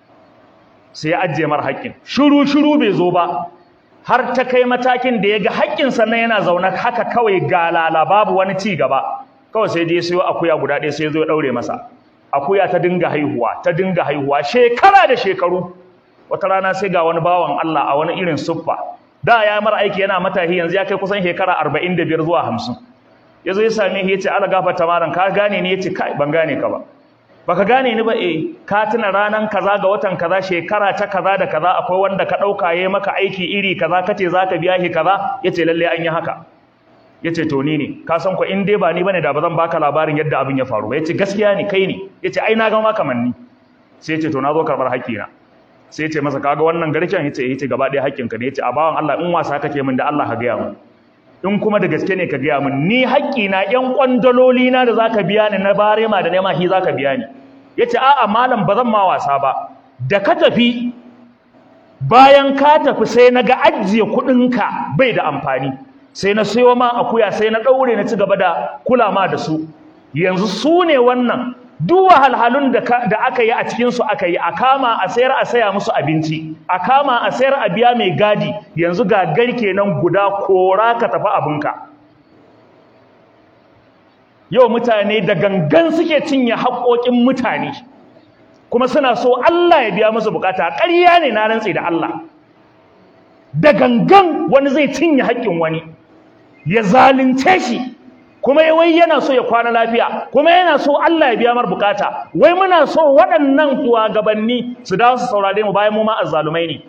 sai ya ajiye mar haƙƙin shiru shiru bai zo ba har ta kai matakin da ya ga haƙƙinsa na yana zaune haka kawai galala babu wani ci gaba kawai sai dai sayo akuya guda ɗaya sai ya zo ya ɗaure masa akuya ta dinga haihuwa ta dinga haihuwa shekara da shekaru wata rana sai ga wani bawan Allah a wani irin suffa da ya mara aiki yana matahi yanzu ya kai kusan shekara arba'in da biyar zuwa hamsin ya zo ya same shi ya ce ala gafarta malam ka gane ni ya ce kai ban gane ka ba baka gane ni ba eh ka tuna ranan kaza ga watan kaza shekara ta kaza da kaza akwai wanda ka dauka yayi maka aiki iri kaza kace zaka biya shi kaza yace lalle an yi haka yace to ni ne ka san ko in dai ba ni bane da ba zan baka labarin yadda abin ya faru yace gaskiya ne kai ne yace ai na ga maka manni sai yace to na zo karbar haƙƙina sai yace masa kaga wannan garken yace yace gaba ɗaya haƙƙinka ne yace a bawan Allah in wasa kake min da Allah ka ga mu in kuma da gaske ne ka gaya min ni haƙƙina ƴan ƙwandaloli na da zaka biya ni na barema da nema shi zaka biya ni yace a'a malam ba zan ma wasa ba da ka tafi bayan ka tafi sai na ga ajiye kuɗinka bai da amfani sai na sayo ma akuya sai na ɗaure na ci gaba da kula ma da su yanzu su ne wannan duk wahalhalun da aka yi a cikinsu aka yi a kama a sayar a saya musu abinci a kama a sayar a biya mai gadi yanzu ga garke nan guda kora ka tafi abinka yau mutane da gangan suke cinye haƙoƙin mutane kuma suna so Allah ya biya musu bukata ƙarya ne na rantse da Allah da gangan wani zai cinye haƙƙin wani ya zalunce shi kuma wai yana so ya kwana lafiya kuma yana so Allah ya biya mar bukata wai muna so waɗannan gabanni su dawo su saurare mu bayan mu ma azzalumai ne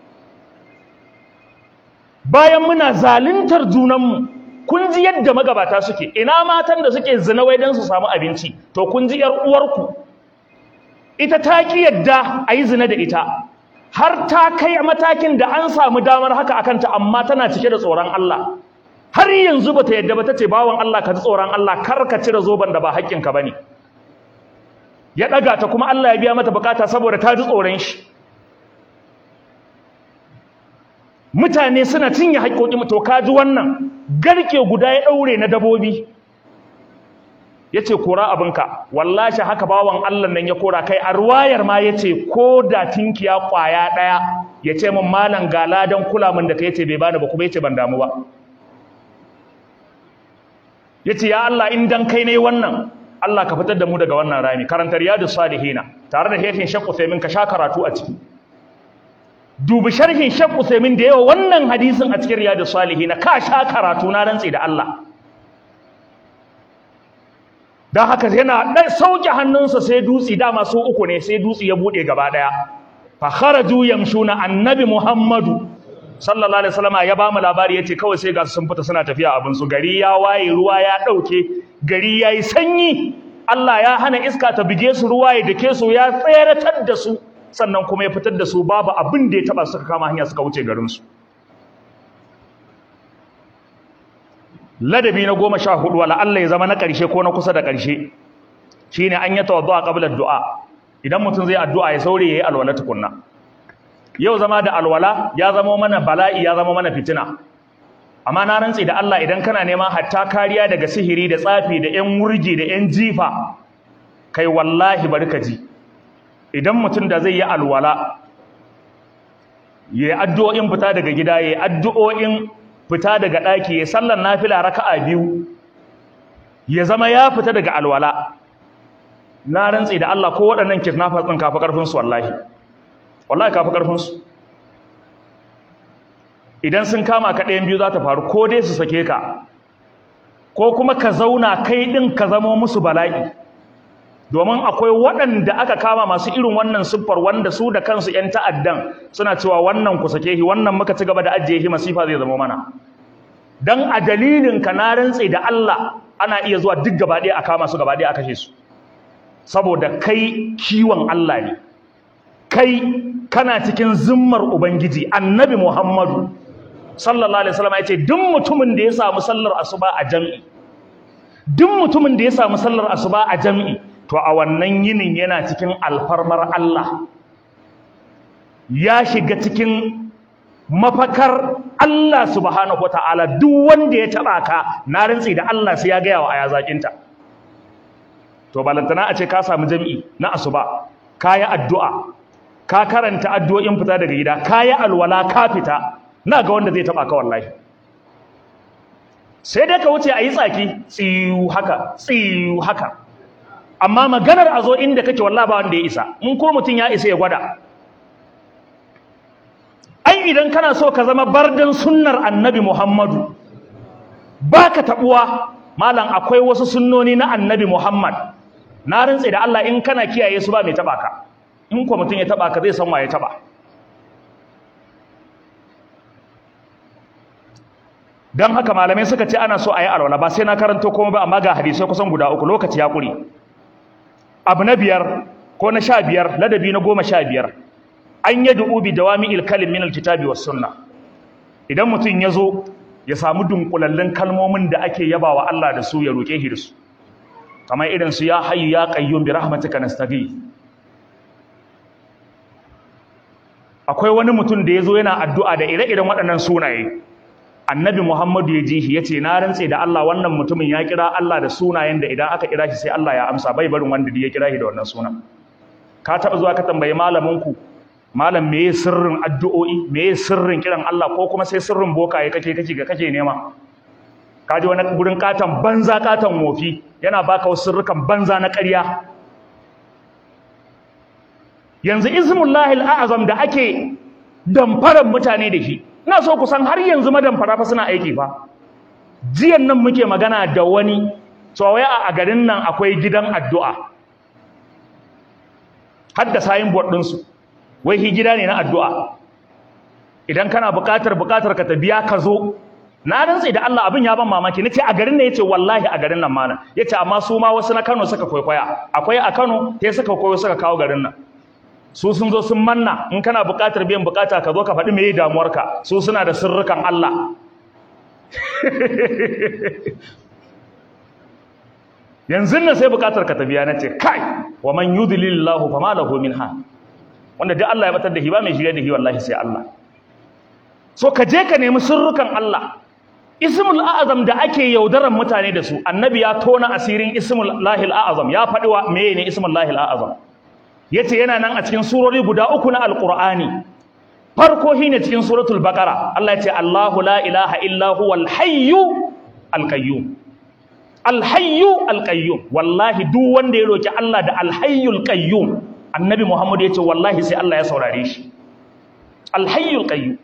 bayan muna zaluntar junanmu kun ji yadda magabata suke ina matan da suke zina wai don su samu abinci to kun ji yar uwarku ita ta ki yadda a yi zina da ita har ta kai matakin da an samu damar haka akanta amma tana cike da tsoron Allah har yanzu bata yadda ba tace bawan Allah ka ji tsoron Allah kar ka cire zoban da ba haƙƙinka bane ya daga ta kuma Allah ya biya mata bukata saboda ta ji tsoron shi mutane suna cinye haƙƙoƙin to ka ji wannan garke guda ya daure na dabobi yace kora abinka wallahi haka bawan Allah nan ya kora kai a ruwayar ma yace ko da tinkiya kwaya daya yace min malam gala dan kula min da kai yace bai bani ba kuma yace ban damu ba yace ya Allah in dan kai ne wannan Allah ka fitar da mu daga wannan rami karantar riyadus salihina tare da shehin Sheikh Uthaymeen ka sha karatu a ciki dubi sharhin Sheikh Uthaymeen da yawa wannan hadisin a cikin riyadus salihina ka sha karatu na rantsi da Allah dan haka yana dan sauke hannunsa sai dutsi dama su uku ne sai dutsi ya bude gaba daya fa kharaju yamshuna annabi Muhammadu sallallahu alaihi wasallam ya ba mu labari yace kawai sai ga sun fita suna tafiya abin su gari ya waye ruwa ya dauke gari yayi sanyi Allah ya hana iska ta bige su ruwa ya dake su ya tseratar da su sannan kuma ya fitar da su babu abin da ya taba suka kama hanya suka wuce garin su ladabi na goma sha hudu wala Allah ya zama na ƙarshe ko na kusa da ƙarshe shine an yi tawaddu'a qabla du'a idan mutum zai addu'a ya saurayi yayi alwala tukunna yau zama da alwala ya zama mana bala'i ya zama mana fitina amma na rantsi da Allah idan kana neman hatta kariya daga sihiri da tsafi da ƴan wurgi da ƴan jifa kai wallahi bari ka ji idan mutum da zai yi alwala yayi addu'o'in fita daga gida yayi addu'o'in fita daga ɗaki ya sallar nafila raka'a biyu ya zama ya fita daga alwala na rantsi da Allah ko waɗannan kidnappers ɗin kafa ƙarfin su wallahi wallahi kafa ƙarfin su idan sun kama ka ɗayan biyu za ta faru ko dai su sake ka ko kuma ka zauna kai ɗin ka zamo musu bala'i domin akwai waɗanda aka kama masu irin wannan siffar wanda su da kansu 'yan ta'addan suna cewa wannan ku sake shi wannan muka ci gaba da ajiye shi masifa zai zama mana dan a dalilin ka na rantse da Allah ana iya zuwa duk gaba ɗaya a kama su gaba ɗaya a kashe su saboda kai kiwon Allah ne kai kana cikin zimmar ubangiji annabi Muhammadu sallallahu alaihi wasallam yace duk mutumin da ya samu sallar asuba a jami'i duk mutumin da ya samu sallar asuba a jami'i to a wannan yinin yana cikin alfarmar Allah ya shiga cikin mafakar Allah subhanahu wataala duk wanda ya taba ka na rantsi da Allah sai ya ga yawa aya zakinta to balantana a ce ka samu jami'i na asuba kayi addu'a ka karanta addu'o'in fita daga gida kayi alwala ka fita na ga wanda zai taba ka wallahi sai dai ka wuce a yi tsaki tsiyu haka tsiyu haka amma maganar a zo inda kake wallahi ba wanda ya isa in ko mutum ya isa ya gwada ai ai idan kana so ka zama bardan sunnar annabi Muhammadu baka tabuwa malam akwai wasu sunnoni na annabi Muhammad na rantse da Allah in kana kiyaye su ba mai taba ka in ko mutum ya taba ka zai san wa ya taba dan haka malamai suka ce ana so a yi alwala ba sai na karanto komai ba amma ga hadisai kusan guda uku lokaci ya kure abu na biyar ko na sha biyar ladabi na goma sha biyar an yi du'u bi dawami ilkalin min alkitabi was sunna idan mutum ya zo ya samu dunkulallun kalmomin da ake yabawa Allah da su ya roƙe shi da su kamar irin su ya hayyu ya qayyum bi rahmatika nastaghi akwai wani mutum da ya zo yana addu'a da ire-iren waɗannan sunaye annabi Muhammadu ya ji shi ya ce na rantse da Allah wannan mutumin ya kira Allah da sunayen da idan aka kira shi sai Allah ya amsa bai barin wanda ya kira shi da wannan sunan ka taɓa zuwa ka tambayi malaminku malam meye sirrin addu'o'i meye sirrin kiran Allah ko kuma sai sirrin bokaye kake kake ga kake nema ka ji wani gurin katon banza katon wofi yana baka wasu sirrukan banza na ƙarya yanzu ismullahi al'azam da ake damfarar mutane da shi ina so ku san har yanzu madamfara fa suna aiki fa jiyan nan muke magana da wani tsawaya a garin nan akwai gidan addu'a har da sayin board ɗinsu wai hi gida ne na addu'a idan kana buƙatar buƙatar ka ta biya ka zo na rantse da Allah abin ya ban mamaki nace a garin nan yace wallahi a garin nan malam yace amma su ma wasu na Kano suka kwaikwaya akwai a Kano sai suka koyo suka kawo garin nan su sun zo sun manna in kana buƙatar biyan buƙata ka zo ka faɗi meye damuwarka su suna da sirrukan Allah yanzu nan sai buƙatar ka ta biya nace kai wa man yudlilillahu fama lahu min ha wanda duk Allah ya batar da shi ba mai shirye da shi wallahi sai Allah so ka je ka nemi sirrukan Allah ismul a'azam da ake yaudaran mutane da su annabi ya tona asirin ismul lahil a'azam ya faɗi wa meye ne ismul lahil a'azam yace yana nan a cikin surori guda uku na alqur'ani farko shine cikin suratul baqara Allah yace Allahu la ilaha illa huwal hayyu alqayyum alhayyu alqayyum wallahi duk wanda ya roki Allah da alhayyul qayyum annabi Muhammad yace wallahi sai Allah ya saurare shi alhayyul qayyum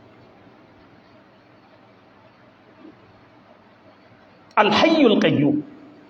alhayyul qayyum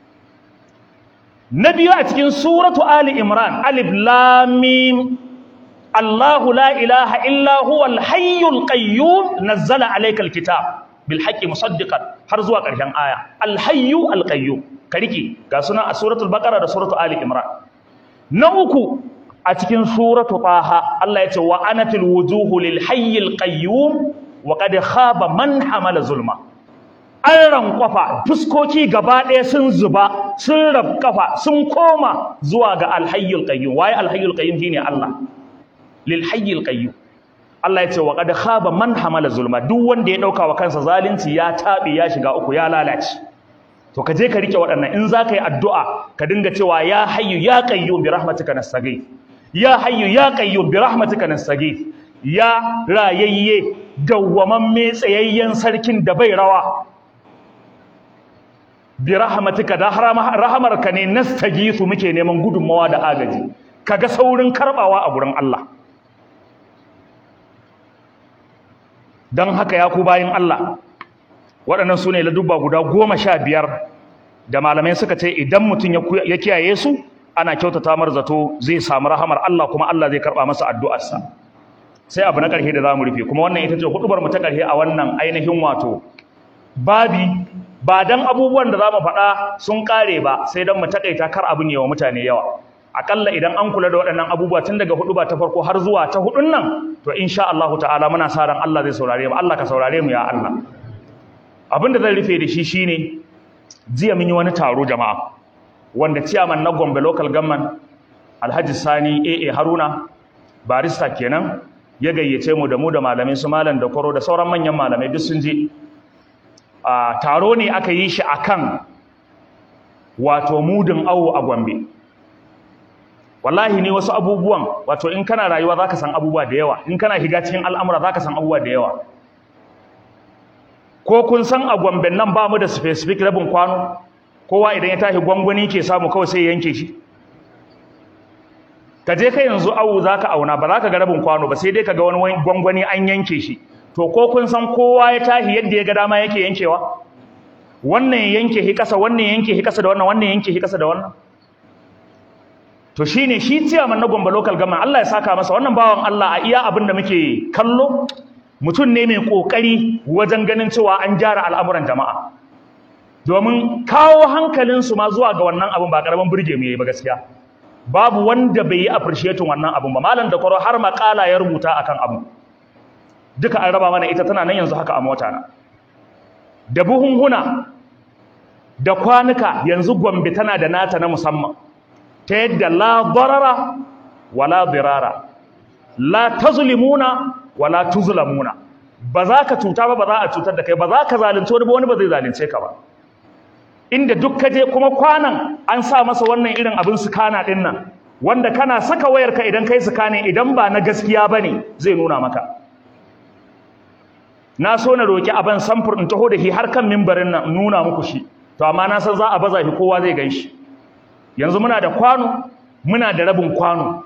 na biyu a cikin suratu ali imran alif lam mim Allahu la ilaha illa huwa alhayyul qayyum nazzala alaykal kitab bil haqqi musaddiqan har zuwa ƙarshen aya alhayyu alqayyum ka rike ga sunan a suratul baqara da suratu ali imran na uku a cikin suratu taha Allah ya ce wa anatil wujuhu lil hayyil qayyum wa qad khaba man hamala zulma an rankwafa fuskoki gaba ɗaya sun zuba sun rafkafa sun koma zuwa ga alhayyul qayyum waye alhayyul qayyum shine Allah lil hayyil qayyum Allah ya ce wa qad khaba man hamala zulma duk wanda ya dauka wa kansa zalunci ya tabe ya shiga uku ya lalace to ka je ka rike waɗannan in za ka yi addu'a ka dinga cewa ya hayyu ya qayyum bi rahmatika nastaghith ya hayyu ya qayyum bi rahmatika nastaghith ya rayayye dawwamamme tsayayyen sarkin da bai rawa bi rahmatika da rahamarka ne nastaghithu muke neman gudunmawa da agaji kaga saurin karbawa a gurin Allah dan haka ya ku bayin Allah waɗannan su ne ladubba guda goma sha biyar da malamai suka ce idan mutum ya kiyaye su ana kyautata mar zato zai samu rahamar Allah kuma Allah zai karɓa masa addu'arsa sai abu na ƙarshe da za mu rufe kuma wannan ita ce hudubar mu ta ƙarshe a wannan ainihin wato babi ba dan abubuwan da za mu faɗa sun ƙare ba sai dan mu taƙaita kar abin yawa mutane yawa akalla idan an kula da waɗannan abubuwa tun daga huduba ta farko har zuwa ta hudun nan to insha Allah ta'ala muna sa ran Allah zai saurare mu Allah ka saurare mu ya Allah abin da zan rufe da shi shine jiya mun yi wani taro jama'a wanda ciyaman na Gombe local government Alhaji Sani AA Haruna barista kenan ya gayyace mu da mu da malamai su malam da koro da sauran manyan malamai duk sun je a taro ne aka yi shi akan wato mudin awo a Gombe wallahi ne wasu abubuwan wato in kana rayuwa zaka san abubuwa da yawa in kana higa cikin al'amura zaka san abubuwa da yawa ko kun san a Gombe nan ba mu da specific rabin kwano kowa idan ya tashi gwangwani ke samu kawai sai ya yanke shi ka je kai yanzu awu za ka auna ba za ka ga rabin kwano ba sai dai ka ga wani gwangwani an yanke shi to ko kun san kowa ya tahi yadda ya ga dama yake yankewa wannan ya yanke shi kasa wannan ya yanke shi kasa da wannan wannan ya yanke shi kasa da wannan to shine shi ciyaman na Gombe local government Allah ya saka masa wannan bawan Allah a iya abin da muke kallo mutum ne mai kokari wajen ganin cewa an gyara al'amuran jama'a domin kawo hankalinsu ma zuwa ga wannan abin ba karamin burge mu yayi ba gaskiya babu wanda bai yi appreciating wannan abin ba malam da kwaro har makala ya rubuta akan abu duka an raba mana ita tana nan yanzu haka a mota na da buhunhuna da kwanuka yanzu Gombe tana da nata na musamman ta yadda la darara wala dirara la tazlimuna wala tuzlamuna ba za ka cuta ba ba za a cutar da kai ba za ka zalunce wani ba wani ba zai zalunce ka ba inda duk ka je kuma kwanan an sa masa wannan irin abin sukana din nan wanda kana saka wayarka idan kai sukane idan ba na gaskiya bane zai nuna maka na so na roki aban samfur in taho da shi har kan mimbarin nan nuna muku shi to amma na san za a baza shi kowa zai ganshi yanzu muna da kwano muna da rabin kwano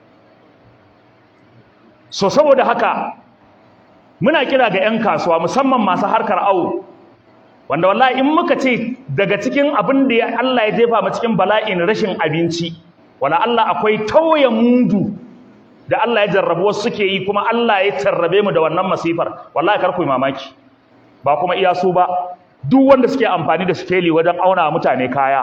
so saboda haka muna kira ga 'yan kasuwa musamman masu harkar awo wanda wallahi in muka ce daga cikin abin da Allah ya jefa mu cikin bala'in rashin abinci wala Allah akwai tauye mudu da Allah ya jarrabu wasu suke yi kuma Allah ya tarrabe mu da wannan masifar wallahi kar ku yi mamaki ba kuma iya su ba duk wanda suke amfani da skeli wajen auna mutane kaya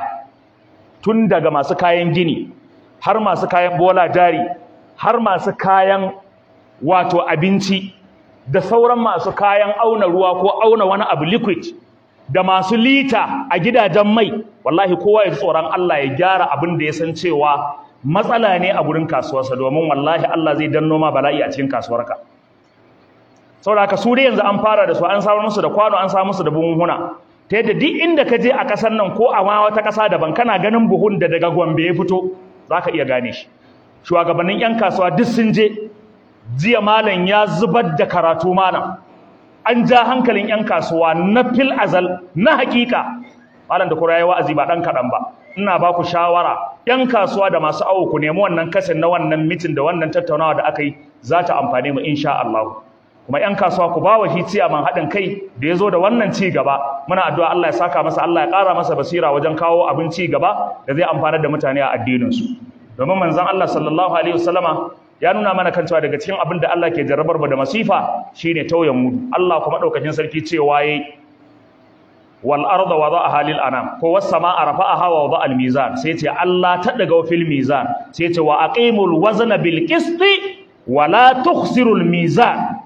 tun daga masu kayan gini har masu kayan bola jari har masu kayan wato abinci da sauran masu kayan auna ruwa ko auna wani abu liquid da masu lita a gidajen mai wallahi kowa ya ji tsoron Allah ya gyara abin da ya san cewa matsala ne a gurin kasuwarsa domin wallahi Allah zai danno ma bala'i a cikin kasuwarka saboda haka su dai yanzu an fara da su an samu musu da kwano an samu musu da buhunhuna ta yadda duk inda ka je a ƙasar nan ko a ma wata ƙasa daban kana ganin buhun da daga Gombe ya fito za ka iya gane shi shugabannin 'yan kasuwa duk sun je jiya malam ya zubar da karatu malam an ja hankalin 'yan kasuwa na fil azal na hakika malam da kura ya wa'azi ba ɗan kaɗan ba ina ba ku shawara 'yan kasuwa da masu awo ku nemi wannan kasin na wannan mitin da wannan tattaunawa da aka yi za ta amfane mu insha Allah kuma 'yan kasuwa ku ba wa shi ciyaman haɗin kai da ya zo da wannan ci gaba muna addu'a Allah ya saka masa Allah ya ƙara masa basira wajen kawo abin ci gaba da zai amfanar da mutane a addininsu domin manzon Allah sallallahu alaihi wasallama ya nuna mana kan cewa daga cikin abin da Allah ke jarrabar da masifa shine tauyen mudu Allah kuma daukakin sarki cewa yayi wal arda wada'aha lil anam ko was samaa rafa'aha wa wada'a al mizan sai ce Allah ta daga fil mizan sai ce wa aqimul wazna bil qisti wa la tukhsirul mizan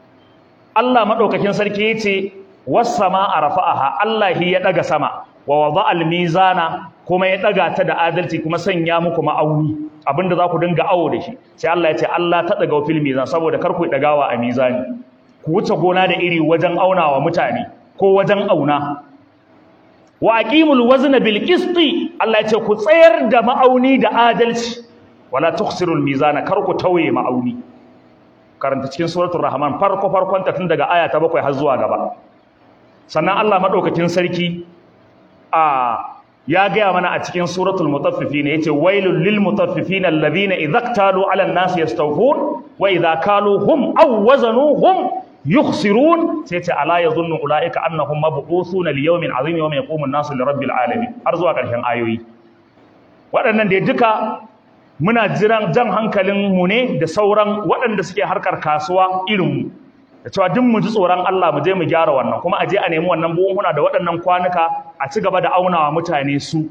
Allah madaukakin sarki yace was samaa rafa'aha Allah ya daga sama wa wada'a al mizana kuma ya daga ta da adalci kuma sanya muku ma'auni abinda za ku dinga awo da shi sai Allah ya ce Allah ta daga fil mizan saboda kar ku dagawa a mizani ku wuce gona da iri wajen aunawa mutane ko wajen auna wa aqimul wazna bil qisti Allah ya ce ku tsayar da ma'auni da adalci wala tukhsirul mizana kar ku tauye ma'auni karanta cikin suratul rahman farko farkon ta tun daga aya ta 7 har zuwa gaba sannan Allah madaukakin sarki a ya gaya mana a cikin suratul mutaffifin yace wailul lil mutaffifin alladhina idza iktalu ala an-nasi yastawfun wa idza kaluhum aw wazanuhum yukhsirun sai ce ala yadhunnu ulaika annahum mab'uthuna li yawmin azim yawma yaqumu an-nasu li rabbil alamin har zuwa ƙarshen ayoyi waɗannan da duka muna jiran jan hankalin mu ne da sauran waɗanda suke harkar kasuwa irin mu da cewa duk mu ji tsoron Allah mu je mu gyara wannan kuma a je a nemi wannan buhunhuna da waɗannan kwanuka a ci gaba da aunawa mutane su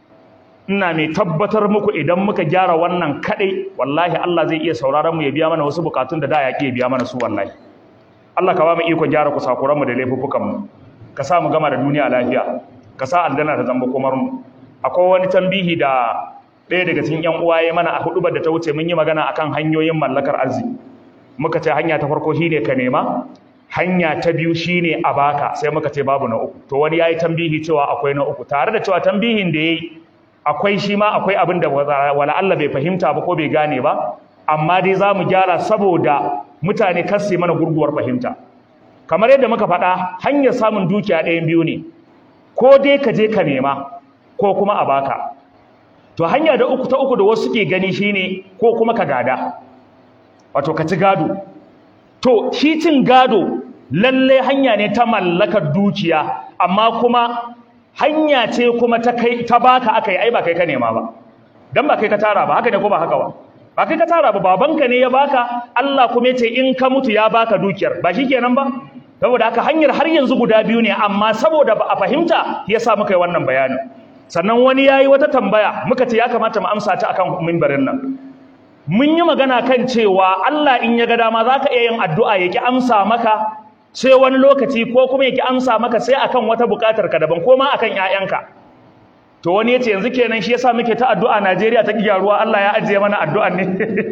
ina mai tabbatar muku idan muka gyara wannan kaɗai wallahi Allah zai iya sauraron mu ya biya mana wasu bukatun da da ya ke biya mana su wallahi Allah ka ba mu iko gyara kusakuran mu da laifuffukan mu ka sa mu gama da duniya lafiya ka sa aljanna ta zamba komar mu akwai wani tambihi da ɗaya daga cikin ƴan uwaye mana a hudubar da ta wuce mun yi magana akan hanyoyin mallakar arziki muka ce hanya ta farko shine ka nema hanya ta biyu shine a baka sai muka ce babu na uku to wani yayi tambihi cewa akwai na uku tare da cewa tambihin da yayi akwai shi ma akwai abin da wala Allah bai fahimta ba ko bai gane ba amma dai za mu gyara saboda mutane kar su mana gurguwar fahimta kamar yadda muka faɗa hanyar samun dukiya ɗayan biyu ne ko dai ka je ka nema ko kuma a baka to hanya da uku ta uku da wasu ke gani shine ko kuma ka gada wato ka ci gado to shi cin gado lalle hanya ne ta mallakar dukiya amma kuma hanya ce kuma ta kai ta baka akai ai ba kai ka nema ba dan ba kai ka tara ba haka ne ko ba haka ba ba kai ka tara ba babanka ne ya baka Allah kuma yace in ka mutu ya baka dukiyar ba shikenan ba saboda haka hanyar har yanzu guda biyu ne amma saboda ba a fahimta yasa muka yi wannan bayanin sannan wani yayi wata tambaya muka ce ya kamata mu amsa ta akan mimbarin nan mun yi magana kan cewa Allah in ya ga dama zaka iya yin addu'a ya ki amsa maka sai wani lokaci ko kuma ya ki amsa maka sai akan wata bukatar ka daban ko ma akan ƴaƴanka to wani yace yanzu kenan shi yasa muke ta addu'a Najeriya ta gyaruwa Allah ya ajiye mana addu'an ne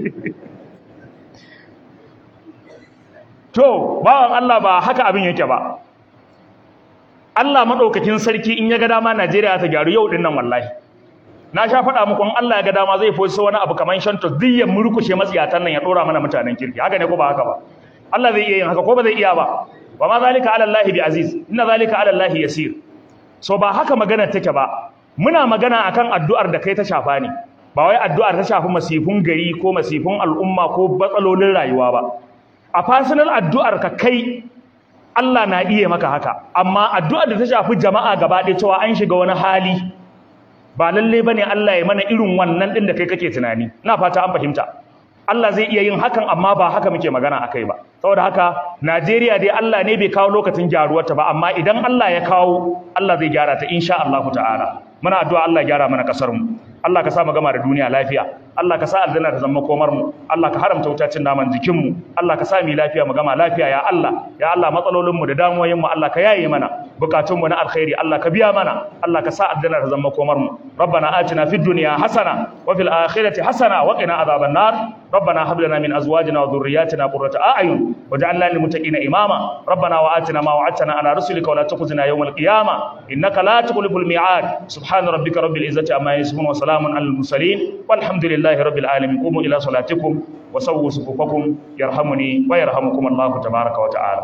to bawan Allah ba haka abin yake ba Allah madaukakin sarki in ya ga dama Najeriya ta gyaru yau din nan wallahi na sha faɗa muku in Allah ya ga dama zai fosi wani abu kaman shanto duk ya murkushe matsiyatan nan ya dora mana mutanen kirki haka ne ko ba haka ba Allah zai iya yin haka ko ba zai iya ba wa ma zalika ala Allah bi aziz inna zalika ala Allah yasir so ba haka magana take ba muna magana akan addu'ar da kai ta shafa ne ba wai addu'ar ta shafi masifun gari ko masifun al'umma ko batsalolin rayuwa ba a personal addu'ar ka kai Allah na iya maka haka amma addu'ar da ta shafi jama'a gaba ɗaya cewa an shiga wani hali ba lalle bane Allah ya mana irin wannan din da kai kake tunani ina fata an fahimta Allah zai iya yin hakan amma ba haka muke magana akai ba saboda haka Najeriya dai Allah ne bai kawo lokacin gyaruwarta ba amma idan Allah ya kawo Allah zai gyara ta insha Allah ta'ala muna addu'a Allah ya gyara mana kasar mu Allah ka sa mu gama da duniya lafiya Allah ka sa aljanna ta zama komar mu Allah ka haramta wutacin naman jikin mu Allah ka sa mu lafiya mu gama lafiya ya Allah ya Allah matsalolin mu da damuwoyin mu Allah ka yaye mana bukatun mu na alkhairi Allah ka biya mana Allah ka sa aljanna ta zama komar mu ربنا آتنا في الدنيا حسنة وفي الآخرة حسنة وقنا عذاب النار ربنا هب لنا من أزواجنا وذرياتنا قرة أعين واجعلنا للمتقين إماما ربنا وآتنا ما وعدتنا على رسلك ولا تخزنا يوم القيامة إنك لا تخلف الميعاد سبحان ربك رب العزة عما يصفون وسلام على المرسلين والحمد لله رب العالمين قوموا إلى صلاتكم وسووا صفوفكم يرحمني ويرحمكم الله تبارك وتعالى